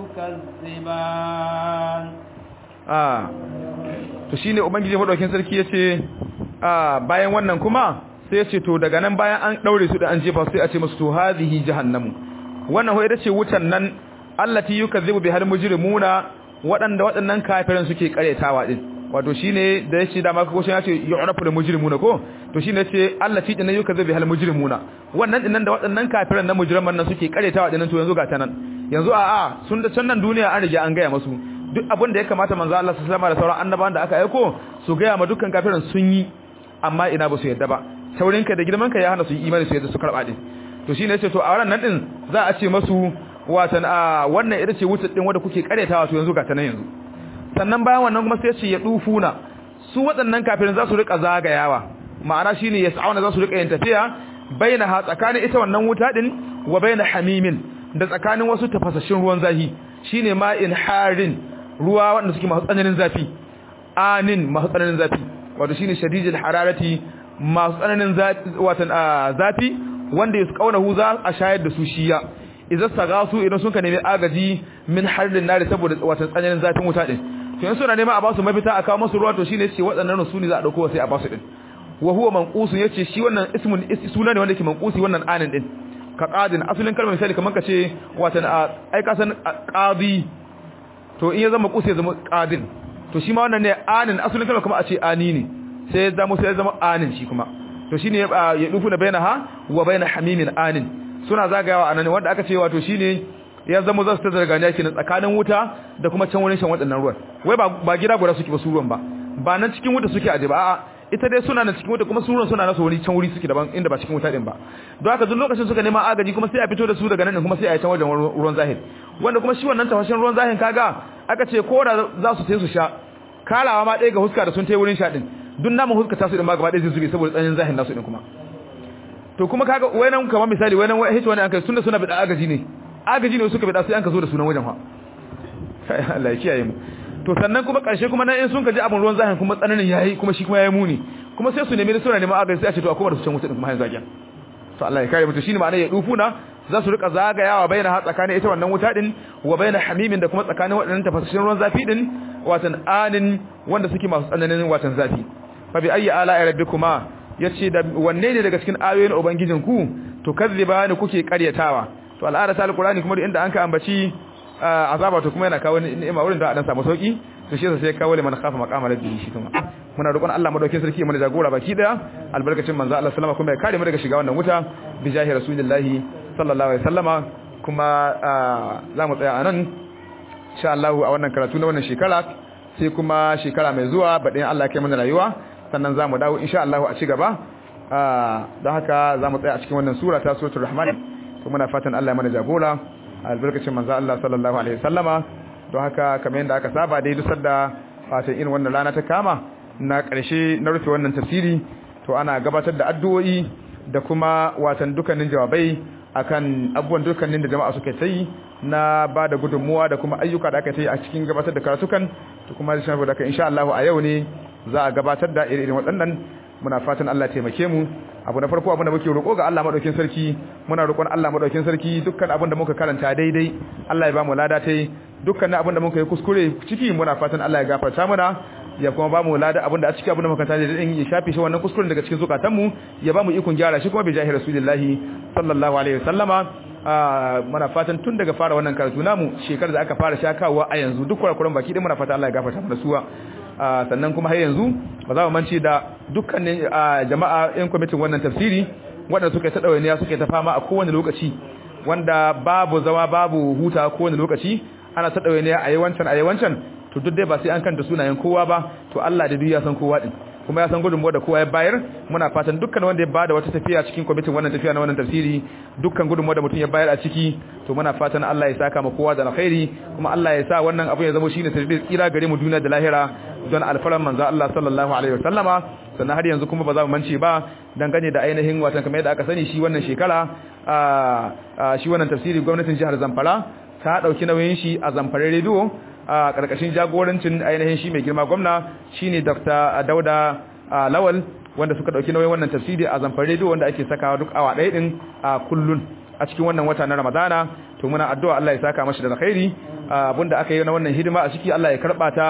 Speaker 1: تكذبان
Speaker 2: ah to shine ubangiji madaukin sarki yace ah bayan wannan kuma sai yace to daga nan bayan an daure su da an jefa sai a ce musu to hadhihi jahannamu wannan ho ita ce wutan nan allati yukazzibu bihal mujrimuna waɗanda waɗannan kafiran suke karetawa din wato shine da yace da maka ko shi yace yu'rafu lil mujrimuna ko to shine yace Allah fi dinan yuka zabi hal mujrimuna wannan dinnan da waɗannan kafiran na mujriman nan suke karetawa dinnan to yanzu ga ta nan yanzu a a sun da can nan duniya an riga an gaya masu duk abin da ya kamata manzo Allah sallallahu alaihi wasallam da sauran annabawan da aka aiko su gaya ma dukkan kafiran sun yi amma ina ba su yadda ba saurinka da girmanka ya hana su yi imani su yadda su karba din to shine yace to a wannan nan din za a ce masu watan a wannan ita ce wutar din wanda kuke karetawa to yanzu ga ta nan yanzu sannan bayan wannan kuma sai ce ya dufuna su waɗannan kafirin za su rika zagayawa ma'ana shine yas'auna za su rika yin tafiya baina ha tsakanin ita wannan wuta din wa baina hamimin da tsakanin wasu tafasashin ruwan zafi shine ma'in harin ruwa wanda suke masu tsananin zafi anin masu tsananin zafi wato shine shadidul hararati masu tsananin watan zafi wanda ya kauna hu za a shayar da su shiya idan sagasu idan sun ka nemi agaji min harin nari saboda watan tsananin zafin wuta din to yanzu suna nema a basu mafita a kawo musu ruwa to shine yace waɗannan su ne za a dauko sai a basu din wa huwa manqusun yace shi wannan ismun suna ne wanda yake manqusi wannan anin din ka qadin asalin kalmar misali kamar ka ce watan ai ka san qadi to in ya zama qusi ya zama qadin to shi ma wannan ne anin asalin kalmar kuma a ce ani ne sai ya zama sai ya zama anin shi kuma to shine ya dufu na bainaha wa baina hamimin anin suna zagayawa anan wanda aka ce wato shine ya zama za su ta zarganiya kenan tsakanin wuta da kuma can wurin shan waɗannan ruwan wai ba ba gida guda suke ba su ruwan ba ba nan cikin wuta suke aje ba a'a ita dai suna nan cikin wuta kuma su ruwan suna nasu wani can wuri suke daban inda ba cikin wuta din ba don haka duk lokacin suka nema agaji kuma sai a fito da su daga nan kuma sai a yi can wajen ruwan zahir wanda kuma shi wannan tafashin ruwan zahir kaga aka ce ko da za su sai su sha kalawa ma ɗaya ga huska da sun tai wurin sha din duk namun huska ta su din ma gaba ɗaya zai zube saboda tsanin zahir nasu din kuma to kuma kaga wayanan kamar misali wayanan wai hice wani an kai tunda suna bida agaji ne agaji ne suka bida sai an ka zo da sunan wajen fa Allah ya kiyaye mu to sannan kuma karshe kuma nan in sun kaji abun ruwan zahin kuma tsananin yayi kuma shi kuma yayi muni kuma sai su nemi da suna neman agaji sai a ce to akwai da su can wuta din kuma har zagiya to Allah ya kare mu to shine ma'ana ya dufuna za su rika zagayawa baina ha tsakanin ita wannan wuta din wa baina hamimin da kuma tsakanin waɗannan tafasashin ruwan zafi din watan anin wanda suke masu tsananin watan zafi fa bi ayyi ala rabbikuma yace da wanne ne daga cikin ayoyin ubangijinku to kazziba ne kuke karyatawa to al'ada ta alqur'ani kuma inda an ka ambaci azaba to kuma yana kawo ni'ima wurin da dan samu sauki to shi sai kawo liman khafa maqama rabbihi shi kuma muna roƙon Allah madaukakin sarki mu jagora baki daya albarkacin manzo Allah sallama kuma ya kare mu daga shiga wannan wuta bi jahi rasulillahi sallallahu alaihi wasallama kuma za mu tsaya anan insha Allah a wannan karatu na wannan shekara sai kuma shekara mai zuwa baɗin Allah ya kai mana rayuwa sannan za mu dawo insha Allah a ci gaba don haka za mu tsaya a cikin wannan sura ta suratul rahman to muna fatan Allah ya mana jagora albarkacin manzo Allah sallallahu alaihi wasallama don haka kamar yadda aka saba dai duk sanda fatan irin wannan rana ta kama na ƙarshe na rufe wannan tafsiri to ana gabatar da addu'o'i da kuma watan dukkanin jawabai akan abubuwan dukkanin da jama'a suka yi na ba da gudunmuwa da kuma ayyuka da aka yi a cikin gabatar da karatukan to kuma da shafi da kan insha Allah a yau ne za a gabatar da irin waɗannan muna fatan Allah taimake mu abu na farko abin da muke roƙo ga Allah madaukakin sarki muna roƙon Allah madaukakin sarki dukkan abin da muka karanta daidai Allah ya ba mu lada tai dukkan abin da muka yi kuskure ciki muna fatan Allah ya gafarta mana ya kuma ba mu lada abin da a cikin abin da muka karanta daidai ya shafe shi wannan kuskuren daga cikin zukatan mu ya ba mu ikon gyara shi kuma bi jahi rasulullahi sallallahu alaihi wasallama muna fatan tun daga fara wannan karatu namu shekarar da aka fara shakawa a yanzu duk kurakuran baki dai muna fatan Allah ya gafarta mana suwa sannan kuma har yanzu ba za mu mance da dukkanin jama'a yan kwamitin wannan tafsiri waɗanda suka ta ɗawainiya suka ta fama a kowane lokaci wanda babu zama babu huta kowane lokaci ana ta ɗawainiya a yi wancan a yi wancan to duk dai ba sai an kanta sunayen kowa ba to Allah da duk ya san kowa din kuma ya san gudunmuwa da kowa ya bayar muna fatan dukkan wanda ya bada wata tafiya cikin kwamitin wannan tafiya na wannan tafsiri dukkan gudunmuwa da mutum ya bayar a ciki to muna fatan Allah ya saka ma kowa da alkhairi kuma Allah ya sa wannan abu ya zama shine sirri tsira gare mu duniya da lahira don alfaran manzo Allah sallallahu alaihi wasallama sannan har yanzu kuma ba za mu mance ba dangane da ainihin watan kamar yadda aka sani shi wannan shekara shi wannan tafsiri gwamnatin jihar Zamfara ta dauki nauyin shi a Zamfara Radio a karkashin jagorancin ainihin shi mai girma gwamna shine Dr. Dauda Lawal wanda suka dauki nauyin wannan tafsiri a Zamfara Radio wanda ake sakawa duk awa ɗaya din a kullun a cikin wannan wata na Ramadana to muna addu'a Allah ya saka mashi da alkhairi abinda aka yi na wannan hidima a ciki Allah ya karba ta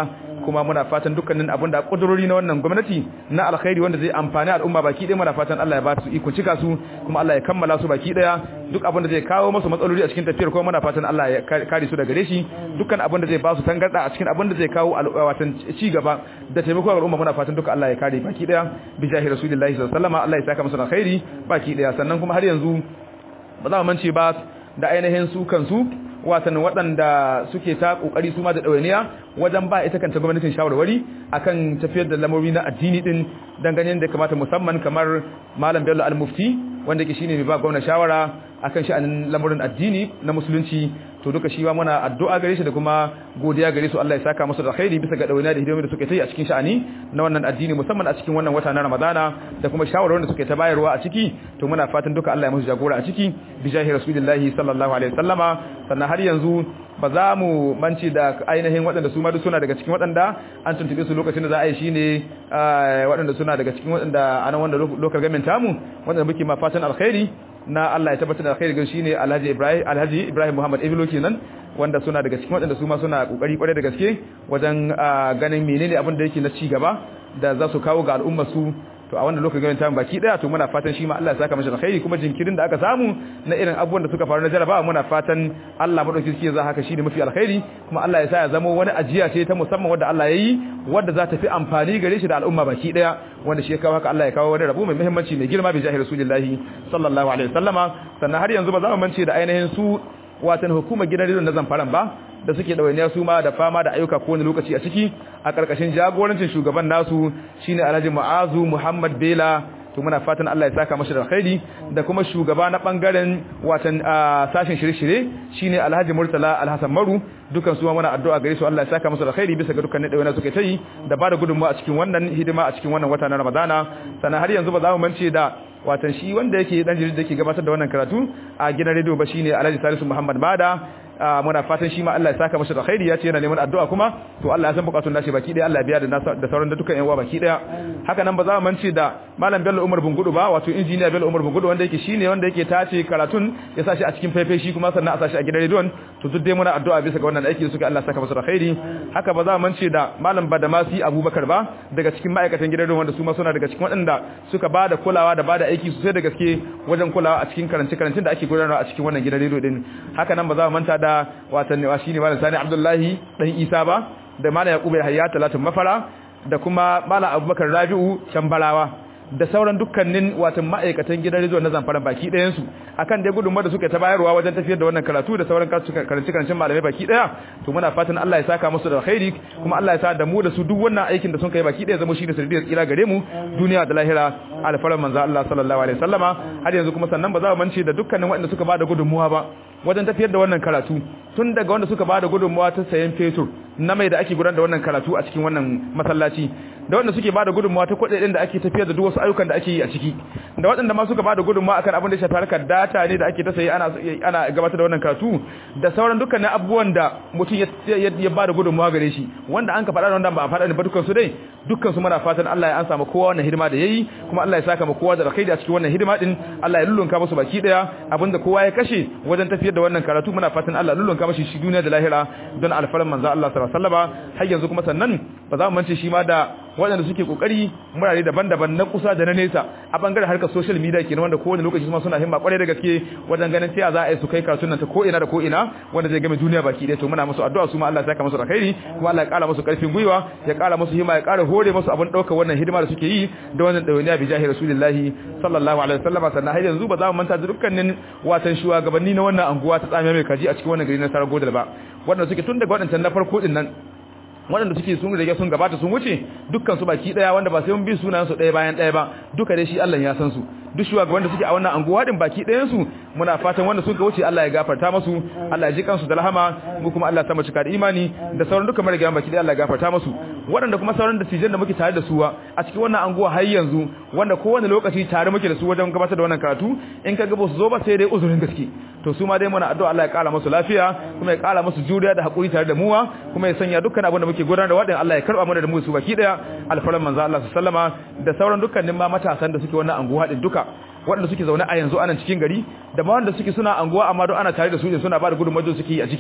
Speaker 2: kuma muna fatan dukkanin abin da kudurori na wannan gwamnati na alkhairi wanda zai amfani al'umma baki ɗaya muna fatan Allah ya ba su iko cika su kuma Allah ya kammala su baki ɗaya duk abin da zai kawo musu matsaloli a cikin tafiyar kuma muna fatan Allah ya kare su daga gare shi dukkan abin da zai ba su tangarda a cikin abin da zai kawo watan ci gaba da taimako ga al'umma muna fatan duka Allah ya kare baki ɗaya bi jahi rasulillahi sallallahu alaihi wasallam Allah ya saka musu alkhairi baki ɗaya sannan kuma har yanzu ba za mu mance ba da ainihin su kansu watan waɗanda suke ta ƙoƙari su ma da ɗawainiya wajen ba ita kanta gwamnatin shawarwari akan tafiyar da lamari na addini din dangane da kamata musamman kamar malam bello al-mufti wanda ke shine mai ba gwamna shawara akan sha'anin lamarin addini na musulunci to duka shi muna addu'a gare shi da kuma godiya gare su Allah ya saka musu da khairi bisa ga dawaina da hidimomi da suke ta yi a cikin sha'ani na wannan addini musamman a cikin wannan wata na Ramadana da kuma shawarwarin da suke ta bayarwa a ciki to muna fatan duka Allah ya musu jagora a ciki bi jahi rasulillahi sallallahu alaihi wasallama sannan har yanzu ba za mu manci da ainihin waɗanda su ma duk suna daga cikin waɗanda an tuntube su lokacin da za a yi shine waɗanda suna daga cikin waɗanda anan wanda lokal gamin tamu waɗanda muke ma fatan alkhairi na Allah ya tabbatar da alkhairi gan shine Alhaji Ibrahim Alhaji Ibrahim Muhammad Iblo kenan wanda suna daga cikin waɗanda su ma suna kokari kware da gaske wajen ganin menene abin da yake na ci gaba da za su kawo ga al'umma su to a wannan lokacin ganin tamu baki daya to muna fatan shi ma Allah ya saka masa alkhairi kuma jinkirin da aka samu na irin abubuwan da suka faru na jarabawa muna fatan Allah madauki shi za haka shine mafi alkhairi kuma Allah ya sa ya zama wani ajiya ce ta musamman wanda Allah ya yi wanda za ta fi amfani gare shi da al'umma baki daya wanda shi ya kawo haka Allah ya kawo wani rabu mai muhimmanci mai girma bi jahil rasulullahi sallallahu alaihi wasallama sannan har yanzu ba za mu mance da ainihin su watan hukumar gidan rediyon na zamfaran ba da suke ɗawainiya su ma da fama da ayyuka kowane lokaci a ciki a ƙarƙashin jagorancin shugaban nasu shine Alhaji Mu'azu Muhammad Bela to muna fatan Allah ya saka mashi da alkhairi da kuma shugaba na bangaren watan sashin shirye-shirye shine Alhaji Murtala Alhassan Maru dukan su muna addu'a gare su Allah ya saka musu da alkhairi bisa ga dukkan ɗawainiya suke ta yi da ba da gudunmawa a cikin wannan hidima a cikin wannan wata na Ramadana sannan har yanzu ba za mu mance da watan shi wanda yake dan jirgin da yake gabatar da wannan karatu a gidan rediyo ba shine Alhaji Salisu Muhammad Bada muna fatan shi ma Allah ya saka masa da khairi ya ce yana neman addu'a kuma to Allah ya san bukatun nashi baki daya Allah ya biya da da sauran da dukkan yan uwa baki daya haka nan ba za mu mance da Malam Bello Umar Bungudu ba wato injiniya Bello Umar Bungudu wanda yake shine wanda yake tace karatun ya sashi a cikin faifai shi kuma sannan a sashi a gidan rediyon to duk dai muna addu'a bisa ga wannan aiki da suka Allah ya saka masa da khairi haka ba za mu mance da Malam Badamasi Abubakar ba daga cikin ma'aikatan gidan rediyon wanda su ma suna daga cikin waɗanda suka bada kulawa da bada aiki sosai da gaske wajen kulawa a cikin karance karancin da ake gudanarwa a cikin wannan gidan rediyo din haka nan ba za mu manta da watan wa shine malam Sani Abdullahi dan Isa ba da malam Yakubu Hayya Talatin Mafara da kuma malam Abubakar Rabi'u Chambarawa da sauran dukkanin watan ma'aikatan gidan rizo na zamfara baki ɗayan su akan dai gudunmawar da suka ta bayarwa wajen tafiyar da wannan karatu da sauran karanci karancin malamai baki ɗaya to muna fatan Allah ya saka musu da alkhairi kuma Allah ya sa da mu da su duk wannan aikin da sun kai baki ɗaya zama shi da sirriyar tsira gare mu duniya da lahira alfaran manzo Allah sallallahu alaihi wasallama har yanzu kuma sannan ba za mu mance da dukkanin waɗanda suka bada gudunmuwa ba wajen tafiyar da wannan karatu tun daga wanda suka bada gudunmuwa ta sayan fetur na mai da ake gudanar da wannan karatu a cikin wannan masallaci da wanda suke bada gudunmuwa ta kuɗaɗen da ake tafiyar da duk wasu ayyukan da ake yi a ciki da waɗanda ma suka bada gudunmuwa akan abin da shafi harkar data ne da ake ta sayi ana ana gabatar da wannan karatu da sauran dukkanin abubuwan da mutum ya ya bada gudunmuwa gare shi wanda an ka faɗa da wanda ba a faɗa ba dukkan su dai dukkan su muna fatan Allah ya ansa ma kowa wannan hidima da yayi kuma Allah ya saka ma kowa da alkhairi a cikin wannan hidima din Allah ya lullunka musu baki daya abinda kowa ya kashe wajen tafiyar da wannan karatu muna fatan Allah lullunka mashi shi duniya da lahira don alfaran manzo Allah sallallahu alaihi wasallam har yanzu kuma sannan ba za mu mance shi ma da waɗanda suke kokari murare daban-daban na kusa da na nesa a bangaren harkar social media kenan wanda kowane lokaci kuma suna himma kwarai da gaske wajen ganin cewa za a yi su kai karatun nan ta ko ina da ko ina wanda zai game duniya baki ɗaya to muna musu addu'a su ma Allah ya saka musu alkhairi kuma Allah ya ƙara musu ƙarfin gwiwa ya ƙara musu himma ya ƙara hore musu abin ɗaukar wannan hidima da suke yi da wannan ɗawainiya bi jahi rasulillahi sallallahu alaihi wasallam sannan har yanzu ba za mu manta da dukkanin watan shugabanni na wannan anguwa ta tsamiya mai kaji a cikin wannan gari na Saragodal ba wanda suke tun daga waɗancan na farko din nan waɗanda suke sun rage sun gabata sun wuce dukkan su baki daya wanda ba sai mun bi sunayen su ɗaya bayan ɗaya ba duka dai shi Allah ya san su duk shugaban wanda suke a wannan anguwa din baki ɗayan su muna fatan wanda suka wuce Allah ya gafarta musu Allah ya ji kansu da rahama mu kuma Allah ya sa mu cika da imani da sauran duka marigayan baki ɗaya Allah ya gafarta musu waɗanda kuma sauran da tijan da muke tare da su a cikin wannan anguwa har yanzu wanda kowane lokaci tare muke da su wajen gabatar da wannan karatu in ka ga ba su zo ba sai dai uzurin gaske to su ma dai muna addu'a Allah ya kara musu lafiya kuma ya kara musu juriya da hakuri tare da muwa kuma ya sanya dukkan abin da muke gudanar da wadin Allah ya karba mana da mu su baki daya alfaran manzo Allah sallama da sauran dukkanin ma matasan da suke wannan anguwa din duka waɗanda suke zaune a yanzu anan cikin gari da ma wanda suke suna anguwa amma don ana tare da su ne suna ba da gudunmawar suke yi a ciki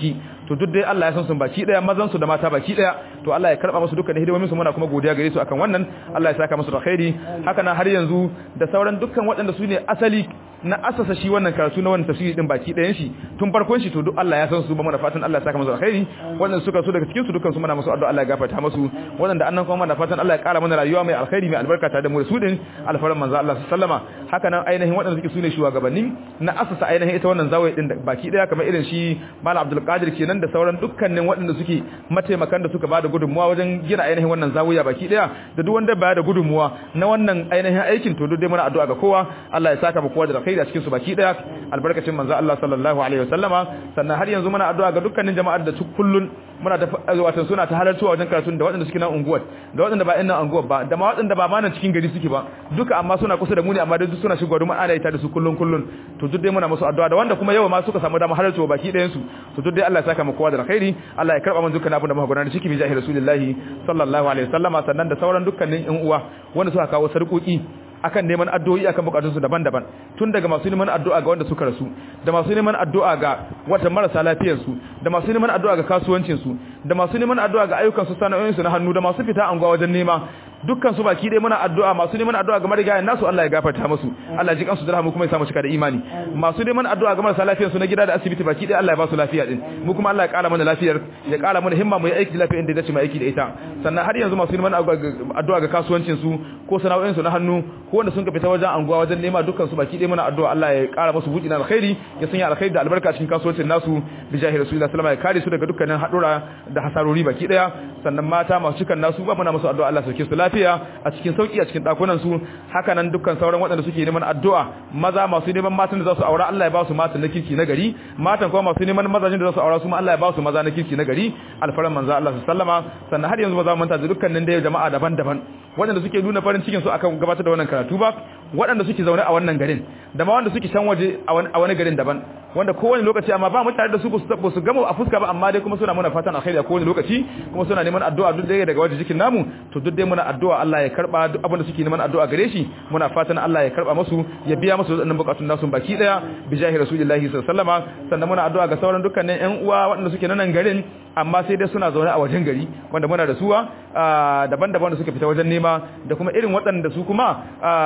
Speaker 2: to duk dai Allah ya san su baki daya mazan su da mata baki daya to Allah ya karba musu dukkan hidimomin su muna kuma godiya gare su akan wannan Allah ya saka musu da khairi haka nan har yanzu da sauran dukkan waɗanda su ne asali na asasa shi wannan karatu na wannan tafsiri din baki ɗayan shi tun farkon shi to duk Allah ya san su ba mana fatan Allah ya saka musu alkhairi wannan suka so daga cikin su dukkan su muna musu addu'a Allah ya gafarta musu wanda annan kuma muna fatan Allah ya ƙara mana rayuwa mai alkhairi mai albarka tare da mu da su din alfaran manzo Allah sallama haka nan ainihin waɗanda suke sune shugabanni na asasa ainihin ita wannan zawai din baki ɗaya kamar irin shi Malam Abdul Qadir kenan da sauran dukkanin waɗanda suke mataimakan da suka bada gudunmuwa wajen gina ainihin wannan zawiya baki ɗaya da duk wanda baya da gudunmuwa na wannan ainihin aikin to duk dai muna addu'a ga kowa Allah ya saka mu kowa da alkhairi a cikin su baki daya albarkacin manzo Allah sallallahu alaihi wasallama sannan har yanzu muna addu'a ga dukkanin jama'ar da kullun muna ta wato suna ta halartuwa wajen karatun da waɗanda suke nan unguwar da waɗanda ba ina unguwar ba da ma waɗanda ba ma nan cikin gari suke ba duka amma suna kusa da mu ne amma duk suna shigowa domin ana ita da su kullun kullun to duk dai muna musu addu'a da wanda kuma yau ma suka samu dama halartuwa baki ɗayan su to duk dai Allah ya saka mu kowa da alkhairi Allah ya karba mu dukkan abin da muka gudanar ciki bi jahi rasulullahi sallallahu alaihi wasallama sannan da sauran dukkanin ƴan uwa wanda suka kawo sarƙoƙi akan neman addu'o'i akan bukatunsu daban-daban tun daga masu neman addu'a ga wanda suka rasu da masu neman addu'a ga wata marasa lafiyar su da masu neman addu'a ga kasuwancin su da masu neman addu'a ga ayyukan su sana'o'in su na hannu da masu fita anguwa wajen nema dukkan su baki dai muna addu'a masu neman addu'a ga marigayen nasu Allah ya gafarta musu Allah ya ji kansu da rahmu kuma ya samu cika da imani masu neman addu'a ga marasa lafiyar su na gida da asibiti baki dai Allah ya ba su lafiya din mu kuma Allah ya kara mana lafiyar ya kara mana himma mu yi aiki lafiya inda ya dace mu aiki da ita sannan har yanzu masu neman addu'a ga kasuwancin su ko sana'o'in su na hannu ko wanda sun ka fita wajen anguwa wajen nema dukkan su baki dai muna addu'a Allah ya kara musu buɗi na alkhairi ya sanya alkhairi da albarka cikin kasuwancin nasu bi jahi rasulullahi sallallahu alaihi wasallam ya kare su daga dukkanin hadura da hasarori baki daya sannan mata masu cikan nasu ba muna musu addu'a Allah sauke su lafiya a cikin sauki a cikin dakunan su haka nan dukkan sauran waɗanda suke neman addu'a maza masu neman matan da za su aura Allah ya ba su matan na kirki na gari matan kuma masu neman mazajin da za su aura su ma Allah ya ba su maza na kirki na gari alfaran manzo Allah sallama sannan har yanzu ba za mu manta da dukkanin da jama'a daban-daban waɗanda suke nuna farin cikin su akan gabatar da wannan karatu ba waɗanda suke zaune a wannan garin da ma wanda suke can waje a wani garin daban wanda kowane lokaci amma ba mu tare da su ba su gama a fuska ba amma dai kuma suna muna fatan alkhairi a kowane lokaci kuma suna neman addu'a duk dai daga waje jikin namu to duk dai muna addu'a Allah ya karba duk abin da suke neman addu'a gare shi muna fatan Allah ya karba musu ya biya musu wadannan bukatun nasu baki daya bi jahi rasulullahi sallallahu alaihi wasallama sannan muna addu'a ga sauran dukkanin ƴan uwa waɗanda suke nan garin amma sai dai suna zaune a wajen gari wanda muna da suwa daban-daban da suka fita wajen nema da kuma irin waɗanda su kuma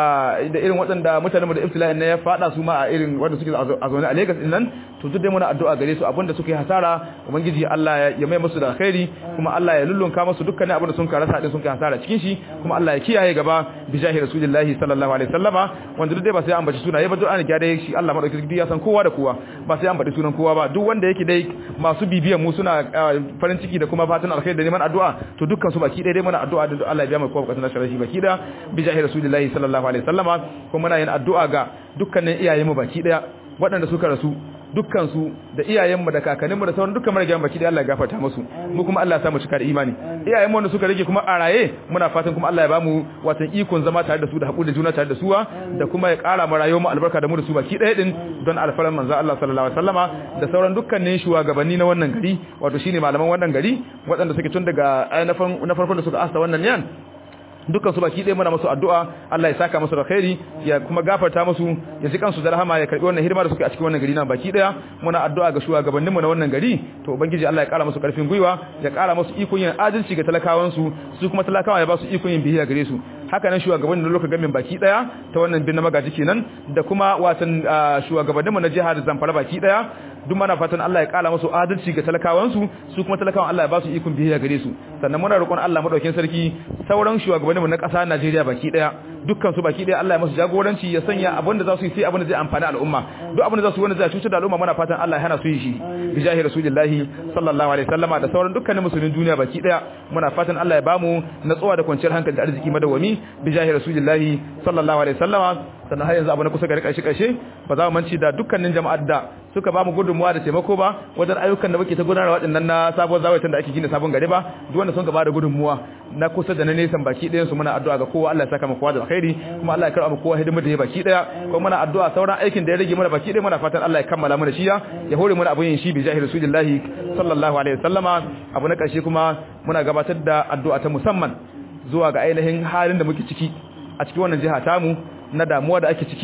Speaker 2: da irin waɗanda mutanen da ibtila'in ne ya fada su ma a irin wanda suke a zaune a Lagos din nan to duk dai muna addu'a gare su abinda suka yi hasara ubangiji Allah ya mai musu da alkhairi kuma Allah ya lullunka musu dukkanin abinda sun karasa din sun kai hasara cikin shi kuma Allah ya kiyaye gaba bi jahi rasulullahi sallallahu alaihi wasallama wanda duk dai ba sai an bace sunaye ba duk an gyara shi Allah madaukakin ya san kowa da kowa ba sai an bace sunan kowa ba duk wanda yake dai masu bibiyan mu suna farin ciki da kuma fatan alkhairi da neman addu'a to dukkan su baki dai dai muna addu'a da Allah ya biya mu kowa bukatun sharashi baki da bi jahi rasulullahi sallallahu alaihi wasallama kuma muna yin addu'a ga dukkanin iyayenmu baki daya waɗanda suka rasu dukkansu da iyayenmu da kakanninmu da sauran dukkan marigayen baki da Allah ya gafarta musu mu kuma Allah ya sa mu cika da imani iyayenmu wanda suka rage kuma a raye muna fatan kuma Allah ya bamu watan ikon zama tare da su da haƙuri da juna tare da suwa da kuma ya ƙara mu rayuwar mu albarka da mu da su baki ɗaya din don alfaran manzo Allah sallallahu alaihi wasallama da sauran dukkanin shugabanni na wannan gari wato shine malaman wannan gari waɗanda suke tun daga na farkon da suka asa wannan yan dukkan su baki ɗaya muna musu addu'a Allah ya saka musu da khairi ya kuma gafarta musu ya ji kansu da rahama ya karbi wannan hidima da suke a cikin wannan gari na baki ɗaya muna addu'a ga shugabannin mu na wannan gari to ubangiji Allah ya kara musu karfin gwiwa ya kara musu ikon yin adalci ga talakawan su su kuma talakawa ya ba su ikon yin biyayya gare su haka nan shugabannin da lokacin gamin baki ɗaya ta wannan bin na magaji kenan da kuma watan shugabannin mu na jihar Zamfara baki ɗaya duk mana fatan Allah ya kala musu adalci ga talakawansu su kuma talakawan Allah ya ba su ikon biyayya gare su sannan muna roƙon Allah madaukakin sarki sauran shugabanninmu na ƙasa Najeriya baki daya dukkan su baki daya Allah ya musu jagoranci ya sanya abin da za su yi sai abin da zai amfani al'umma duk abin da za su yi wanda zai cutar da al'umma muna fatan Allah ya hana su yi shi bi jahi rasulillahi sallallahu alaihi wasallama da sauran dukkanin musulmin duniya baki daya muna fatan Allah ya bamu natsuwa da kwanciyar hankali da arziki madawami bi jahi rasulillahi sallallahu alaihi wasallama sannan har yanzu abu na kusa ga ƙarshe ƙarshe ba za mu manci da dukkanin jama'ar da suka ba mu gudunmuwa da taimako ba wajen ayyukan da muke ta gudanarwa waɗannan na sabuwar zawaitan da ake gina sabon gari ba duk wanda sun gaba da gudunmuwa na kusa da na nesan baki ɗayan su muna addu'a ga kowa Allah ya saka mu kowa da alkhairi kuma Allah ya karɓa mu kowa hidimar da ya baki ɗaya kuma muna addu'a sauran aikin da ya rage mana baki ɗaya muna fatan Allah ya kammala mana shi ya hore mana abun yin shi bi jahil rasulillahi sallallahu alaihi wasallama abu na ƙarshe kuma muna gabatar da addu'a ta musamman zuwa ga ainihin halin da muke ciki a cikin wannan jiha tamu na damuwa da ake ciki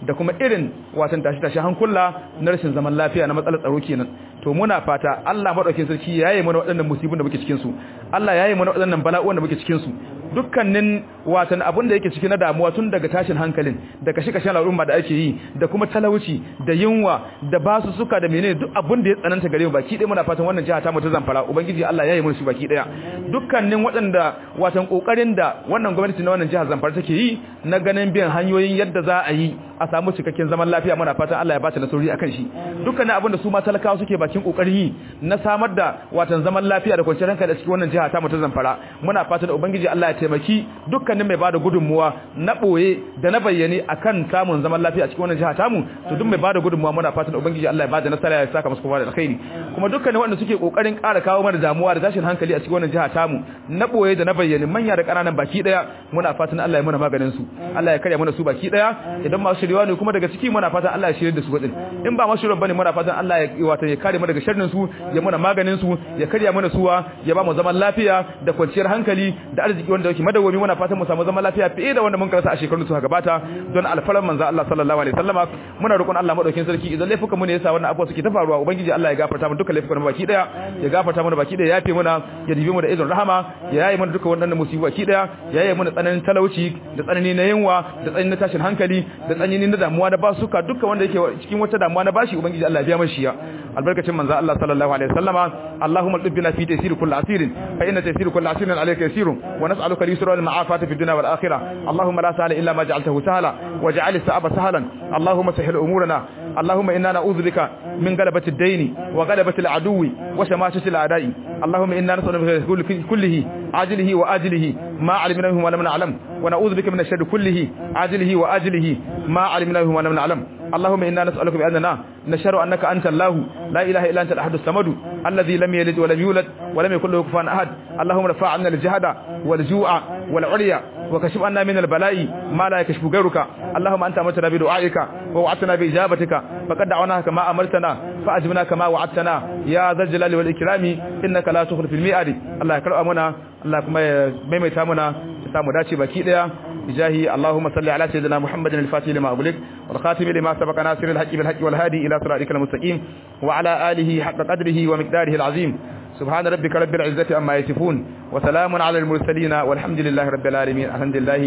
Speaker 2: da kuma irin watan tashi tashi hankula na rashin zaman lafiya na matsalar tsaro kenan to muna fata Allah madaukakin sarki yayi mana waɗannan musibin da muke cikin su Allah yayi mana waɗannan bala'o'in da muke cikin su dukkanin watan abin da yake ciki na damuwa tun daga tashin hankalin da kashe-kashen al'umma da ake yi da kuma talauci da yunwa da basu suka da menene duk abin da ya tsananta gare mu baki ɗaya muna fatan wannan jiha ta mu ta Zamfara ubangiji Allah ya yi mana shi baki ɗaya dukkanin waɗanda watan kokarin da wannan gwamnati na wannan jihar Zamfara take yi na ganin biyan hanyoyin yadda za a yi a samu cikakken zaman lafiya muna fatan Allah ya bata nasarori akan shi dukkanin abin da su ma talakawa suke bakin kokarin yi na samar da watan zaman lafiya da kwanciyar hankali a cikin wannan jiha ta mu ta Zamfara muna fatan ubangiji Allah ya taimaki dukkanin mai bada gudunmuwa na boye da na bayyane akan samun zaman lafiya a cikin wannan jiha tamu to duk mai bada gudunmuwa muna fatan ubangiji Allah ya bada nasara ya saka musu kuma da alkhairi kuma dukkanin wanda suke kokarin ƙara kawo mana damuwa da tashin hankali a cikin wannan jiha tamu na boye da na bayyane manya da ƙananan baki daya muna fatan Allah ya muna maganin su Allah ya karya mana su baki daya idan masu shiryewa ne kuma daga ciki muna fatan Allah ya shirye da su wadin in ba masu shiryewa bane muna fatan Allah ya wato ya kare mu daga sharrin su ya muna maganin su ya karya mana suwa ya ba mu zaman lafiya da kwanciyar hankali da arziki wanda yake madawwami muna fatan mu samu zaman lafiya fiye da wanda mun karasa a shekarun da suka gabata don alfaran manzo Allah sallallahu alaihi wasallama muna roƙon Allah madaukakin sarki idan laifukan mu ne yasa wannan abuwa suke ta faruwa ubangiji Allah ya gafarta mu dukkan laifukan mu baki daya ya gafarta mana baki daya ya yafe mana ya dibe mu da izin rahama ya yaye mana dukkan wannan musibu baki daya ya yaye mana tsananin talauci da tsanani na yunwa da tsanani na tashin hankali da tsanani na damuwa na basuka dukkan wanda yake cikin wata damuwa na bashi ubangiji Allah ya biya mashi ya albarkacin manzo Allah sallallahu alaihi wasallama Allahumma dubbina fi taysir kulli asirin fa inna taysir kulli asirin alayka yasirun wa nas'aluka al-yusra wal ma'afata fi dunya wal akhirah Allahumma la sahla illa ma ja'altahu sahla waj'al as-sa'aba sahlan Allahumma sahhil umurana اللهم إنا نعوذ بك من غلبة الدين وغلبة العدو وشماتة الأعداء اللهم إنا نسأل بك كله عاجله وآجله ما علمنا منه ولم نعلم ونعوذ بك من الشر كله عاجله وآجله ما علمنا منه ولم نعلم اللهم إنا نسألك بأننا نشهد أنك أنت الله لا إله إلا أنت الأحد الصمد الذي لم يلد ولم يولد ولم يكن له كفوا أحد اللهم ارفع عنا الجهد والجوع والعري وكشف عنا من البلاء ما لا يكشف غيرك اللهم أنت أمرتنا بدعائك ووعدتنا بإجابتك فقد دعوناك كما أمرتنا فأجبنا كما وعدتنا يا ذا الجلال والإكرام إنك لا تخلف الميعاد الله يكرم منا الله كما ميميتا منا samu dace baki daya bijahi Allahumma salli ala sayyidina Muhammadin al-fatih lima ughliq wal khatim lima sabaqa nasir al-haqqi bil haqqi wal hadi ila siratikal mustaqim wa ala alihi haqqa qadrihi wa miqdarihi al-azim subhana rabbika rabbil izzati amma yasifun wa salamun ala al-mursalin walhamdulillahi rabbil alamin alhamdulillah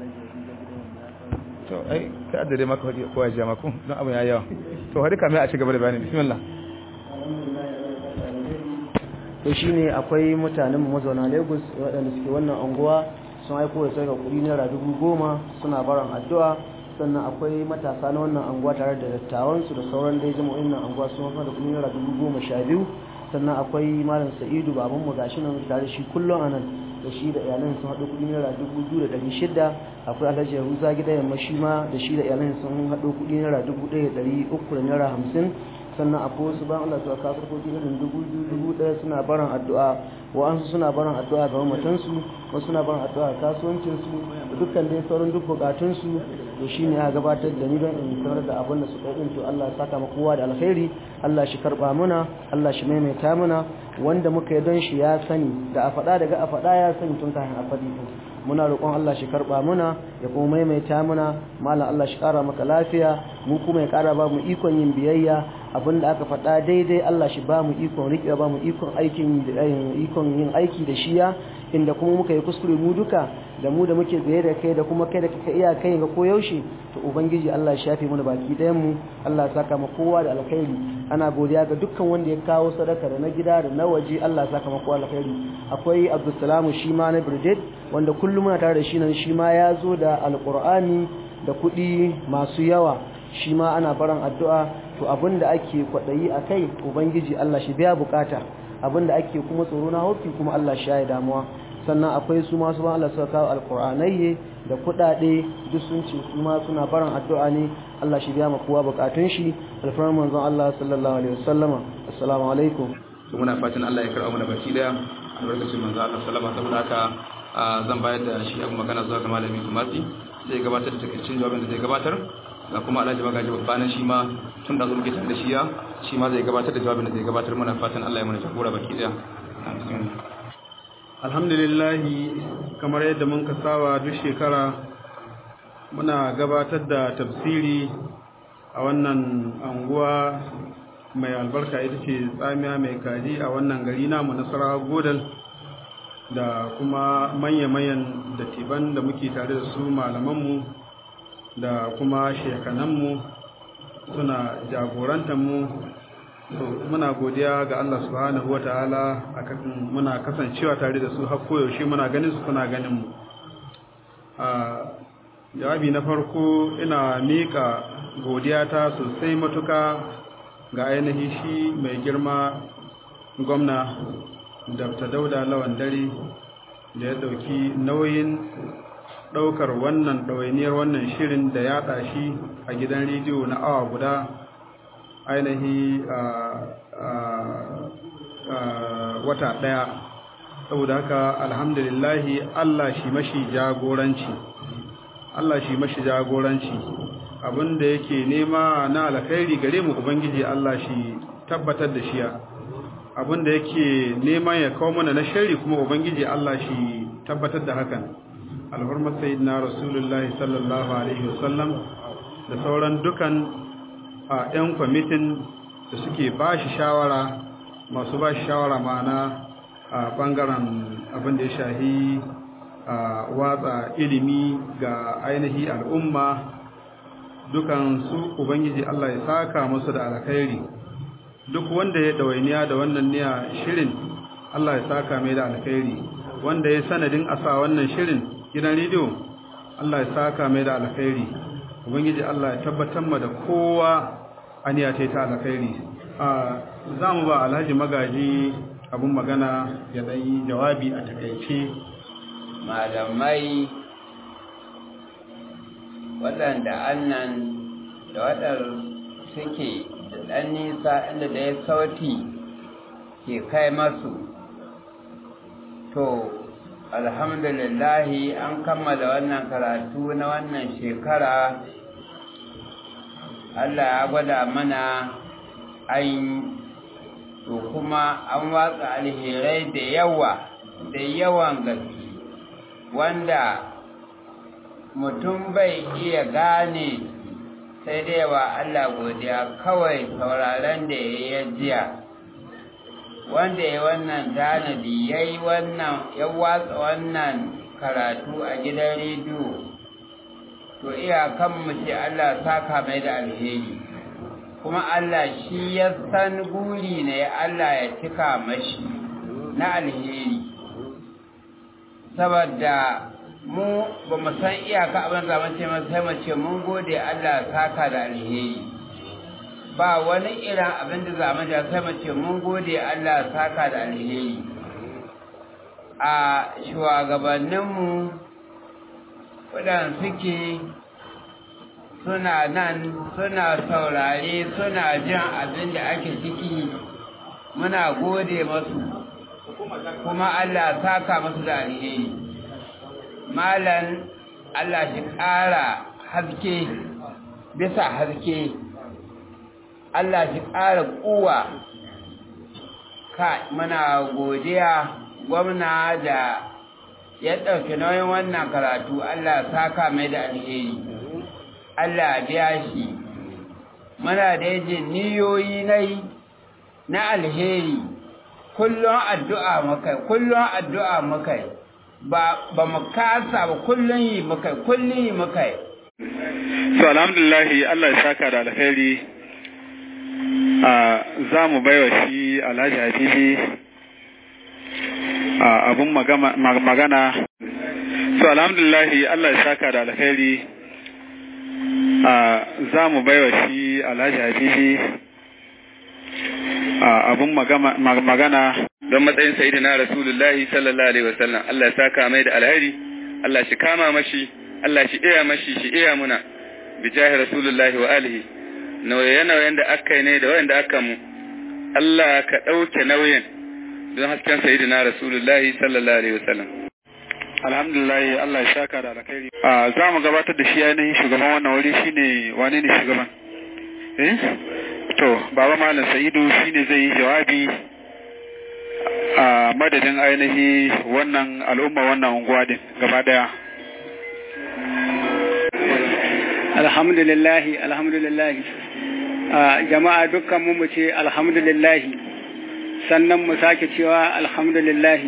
Speaker 2: to ai ka addade maka hadi ko ya maka don abun yayi yawa to hadi kamar a ci gaba da bayani bismillah
Speaker 3: to shine akwai mutanen mazauna Lagos waɗanda suke wannan anguwa sun aiko da sai ga kuɗi naira dubu goma suna baran addu'a sannan akwai matasa na wannan anguwa tare da dattawansu da sauran dai jama'o'in nan anguwa sun hafa da kuɗi naira dubu goma sha biyu sannan akwai malam sa'idu babanmu gashi nan tare shi kullum a nan da shi da iyalan sun haɗo kuɗi naira dubu biyu da ɗari shida akwai alhaji yahuza gida yamma shi ma da shi da iyalan sun haɗo kuɗi naira dubu ɗaya da ɗari uku da naira hamsin sannan akwai wasu ban Allah suka kafar ko irin dubu biyu dubu ɗaya suna barin addu'a wa'ansu suna barin addu'a ga mamatansu wasu suna barin addu'a ga kasuwancinsu da dukkan dai sauran duk bukatunsu to shine aka gabatar da ni don in sanar da abin da suka yi to Allah ya saka mu kowa da alkhairi Allah shi karba muna Allah shi maimaita muna wanda muka yi don shi ya sani da a faɗa daga a faɗa ya sani tun kafin a faɗi muna roƙon Allah shi karba muna ya kuma maimaita muna malam Allah shi ƙara maka lafiya mu kuma ya ƙara ba mu ikon yin biyayya abinda aka faɗa daidai Allah shi ba mu ikon riƙe ba mu ikon aikin ikon yin aiki da shiya inda kuma muka yi kuskure mu duka da mu da muke tsaye da kai da kuma kai da kaka iya kai ga koyaushe to ubangiji Allah ya shafe mana baki ɗayan mu Allah ya saka mu kowa da alkhairi ana godiya ga dukkan wanda ya kawo sadaka da na gida da na waje Allah ya saka mu kowa alkhairi akwai Abdulsalam shi ma na Brigade wanda kullum muna tare da shi nan shi ma ya zo da alqur'ani da kuɗi masu yawa shi ma ana baran addu'a to abinda ake kwaɗayi a kai ubangiji Allah shi biya bukata abinda ake kuma tsoro na hofi kuma Allah shi ya damuwa sannan akwai su masu ba Allah suka kawo alkur'anai da kuɗaɗe duk sun ce su ma suna barin addu'a ne Allah shi biya ma kowa bukatun shi alfarman manzon Allah sallallahu alaihi wasallama assalamu alaikum
Speaker 2: to muna fatan Allah ya karɓa mana baki daya albarkacin manzo Allah sallama saboda haka zan bayar da shi abu magana zuwa ga malami Kumasi sai gabatar da takaicin jawabin da zai gabatar ga kuma Alhaji Magaji babbanan shi ma tun da zo muke tare da shi ya shi ma zai gabatar da jawabin da zai gabatar muna fatan Allah ya mana jagora baki daya
Speaker 4: alhamdulillah kamar yadda mun ka saba duk shekara muna gabatar da tafsiri a wannan anguwa mai albarka ita ce tsamiya mai kaji a wannan gari namu nasarawa godal da kuma manya-manyan datiban da muke tare da su malamanmu da kuma shekananmu suna jagorantarmu so muna godiya ga Allah subhanahu wa ta'ala akan muna kasancewa tare da su har koyaushe muna ganin su suna ganin mu a jawabi na farko ina mika godiya ta sosai matuka ga ainihin shi mai girma gwamna dr dauda lawan dare da ya dauki nauyin daukar wannan ɗawainiyar wannan shirin da ya shi a gidan rediyo na awa guda ainihi wata ɗaya saboda haka alhamdulillahi Allah shi mashi jagoranci Allah shi mashi jagoranci abinda yake nema na alkhairi gare mu ubangiji Allah shi tabbatar da shi abinda yake neman ya kawo mana na shari kuma ubangiji Allah shi tabbatar da hakan alhurmar sayyidina rasulullahi sallallahu alaihi wasallam da sauran dukan a 'yan kwamitin da suke ba shi shawara masu ba shi shawara ma'ana a ɓangaren abin da ya shahi a watsa ilimi ga ainihi al'umma dukan su ubangiji Allah ya saka musu da alkhairi duk wanda ya ɗawainiya da wannan niya shirin Allah ya saka mai da alkhairi wanda ya sanadin asa wannan shirin gidan rediyo Allah ya saka mai da alkhairi ubangiji Allah ya tabbatar ma da kowa aniya ce ta alkhairi a za mu ba alhaji magaji abun magana ya dai jawabi a takaice
Speaker 1: malamai waɗanda annan da waɗanda suke da ɗan nisa inda da ya sauti ke kai masu to alhamdulillahi an kammala wannan karatu na wannan shekara Allah ya gwada mana an to kuma an watsa alherai da yawa da yawan gaske wanda mutum bai iya gane sai dai wa Allah godiya kawai sauraron da ya yi jiya wanda ya wannan tanadi ya yi wannan ya watsa wannan karatu a gidan rediyo to iyakan mu ce Allah saka mai da alheri kuma Allah shi ya san guri ne Allah ya cika mashi na alheri saboda mu ba mu san iyaka abin da mace mai sai mace mun gode Allah saka da alheri ba wani irin abin da za mu ja sai mace mun gode Allah saka da alheri a shugabanninmu waɗanda suke suna nan suna saurare suna jin abin da ake ciki muna gode masu kuma Allah saka masu da alheri malan Allah shi ƙara haske bisa haske Allah shi ƙara ƙuwa ka muna godiya gwamna da ya ɗauki nauyin wannan karatu Allah saka mai da alheri Allah biya shi muna da yajin niyoyi nai na alheri kullum addu'a mukai kullum addu'a mukai ba ba mu kasa ba kullum yi mukai kullum yi mukai
Speaker 4: so alhamdulillah Allah ya saka da alheri a za mu baiwa shi Alhaji Habibi a abun magana so alhamdulillah Allah ya saka da alheri za mu baiwa shi alhaji habibi abun magana
Speaker 5: don matsayin sayidina rasulullahi sallallahu alaihi wasallam Allah ya saka mai da alheri Allah shi kama mashi Allah shi iya mashi shi iya muna bi jahi rasulullahi wa alihi nauye-nauyen da aka yi ne da wayanda aka mu Allah ka ɗauke nauyin don hasken sayidina rasulullahi sallallahu alaihi wasallam
Speaker 4: alhamdulillah Allah ya saka da alkhairi a za mu gabatar da shi ainihin shugaban wannan wuri shine wane ne shugaban eh to baba malam sa'idu shine zai yi jawabi a madadin ainihi wannan al'umma wannan unguwa din gaba daya
Speaker 6: alhamdulillahi alhamdulillahi jama'a dukkan mu mu ce alhamdulillahi sannan mu sake cewa alhamdulillahi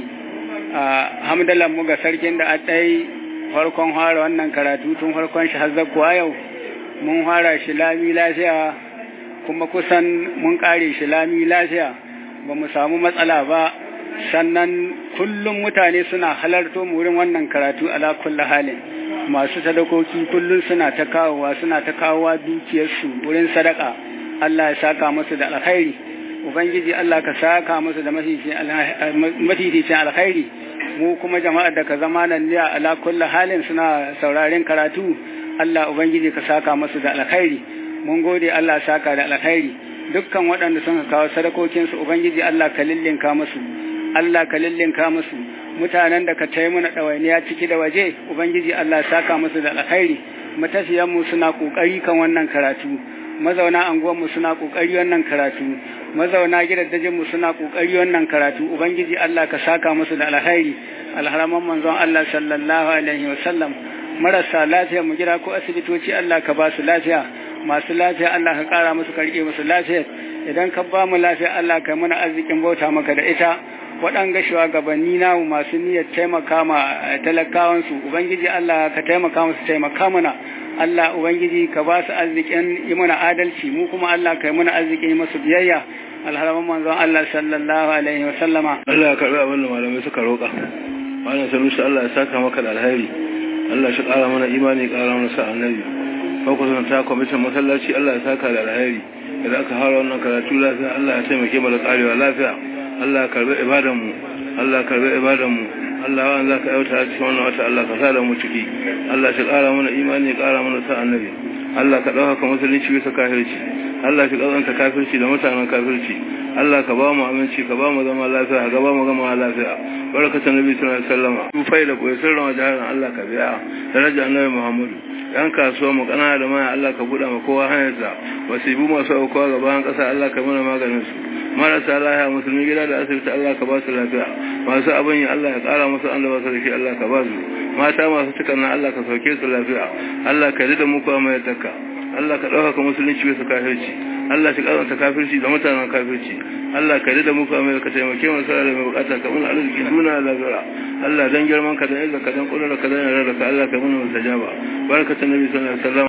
Speaker 6: hamdalan mu ga sarkin da a ɗai farkon fara wannan karatu tun farkon shi har kuwa yau mun fara shi lami lafiya kuma kusan mun ƙare shi lami lafiya ba mu samu matsala ba sannan kullum mutane suna halarto mu wurin wannan karatu ala kulli halin masu sadakoki kullum suna ta kawowa suna ta kawowa dukiyarsu wurin sadaka Allah ya saka musu da alkhairi ubangiji Allah ka saka musu da mafificin alkhairi mu kuma jama'ar da ka zama nan ne ala kulli halin suna sauraren karatu Allah ubangiji ka saka musu da alkhairi mun gode Allah saka da alkhairi dukkan waɗanda sun kawo sadakokinsu ubangiji Allah ka lillinka musu Allah ka lillinka musu mutanen da ka taimu mana ɗawainiya ciki da waje ubangiji Allah saka musu da alkhairi matafiyanmu suna ƙoƙari kan wannan karatu mazauna anguwanmu suna ƙoƙari wannan karatu mazauna gidajenmu suna ƙoƙari wannan karatu ubangiji Allah ka saka musu da alkhairi alharaman manzon Allah sallallahu alaihi wasallam marasa lafiya mu gida ko asibitoci Allah ka ba su lafiya masu lafiya Allah ka ƙara musu karɓe musu lafiya idan ka ba mu lafiya Allah ka mana arzikin bauta maka da ita waɗanga shugabanni namu masu niyyar taimaka ma talakawansu ubangiji Allah ka taimaka musu taimaka mana Allah ubangiji ka ba su arzikin yi mana adalci mu kuma Allah ka yi mana arzikin yi masu biyayya alharaman manzon Allah sallallahu alaihi wa sallama
Speaker 7: Allah ya karɓi abin da malamai suka roƙa wannan sanusi Allah ya saka maka da alheri Allah shi ƙara mana imani ƙara mana sa annabi farko ta kwamitin masallaci Allah ya saka da alheri idan aka fara wannan karatu lafiya Allah ya taimake mu da ƙarewa lafiya Allah ya karbi ibadan mu Allah ya karbi ibadan mu Allah wa za ka yauta a cikin wannan wata Allah ka sa da mu ciki Allah shi ƙara mana imani ƙara mana sa annabi Allah ka ɗaukaka musulunci bisa kafirci Allah shi ƙazanta kafirci da mutanen kafirci Allah ka ba mu aminci ka ba mu zama lafiya ka ba mu gama lafiya barakatan nabi sallallahu alaihi wasallam tufai da koyi sirrin wajen Allah ka biya daraja annabi Muhammadu yan kasuwa mu kana da maya Allah ka buɗe ma kowa hanyarsa wasibu masu aukuwa gaban ƙasa Allah ka mana maganin su marasa lafiya musulmi gida da asibiti Allah ka ba su lafiya masu abin yi Allah ya ƙara musu an da ba su da shi Allah ka ba su mata masu cikan nan Allah ka sauke su lafiya Allah ka ji da mu kuma mai takka Allah ka ɗaukaka musulunci bisa kafirci Allah shi ƙaranta kafirci da mutanen kafirci Allah ka da muka mai ka taimake mu sai da mai bukata ka mun arziki duna lazara Allah dan girman ka dan izza ka dan kudura ka dan yarda ka Allah ka mun musajaba barakatun nabi sallallahu alaihi wasallam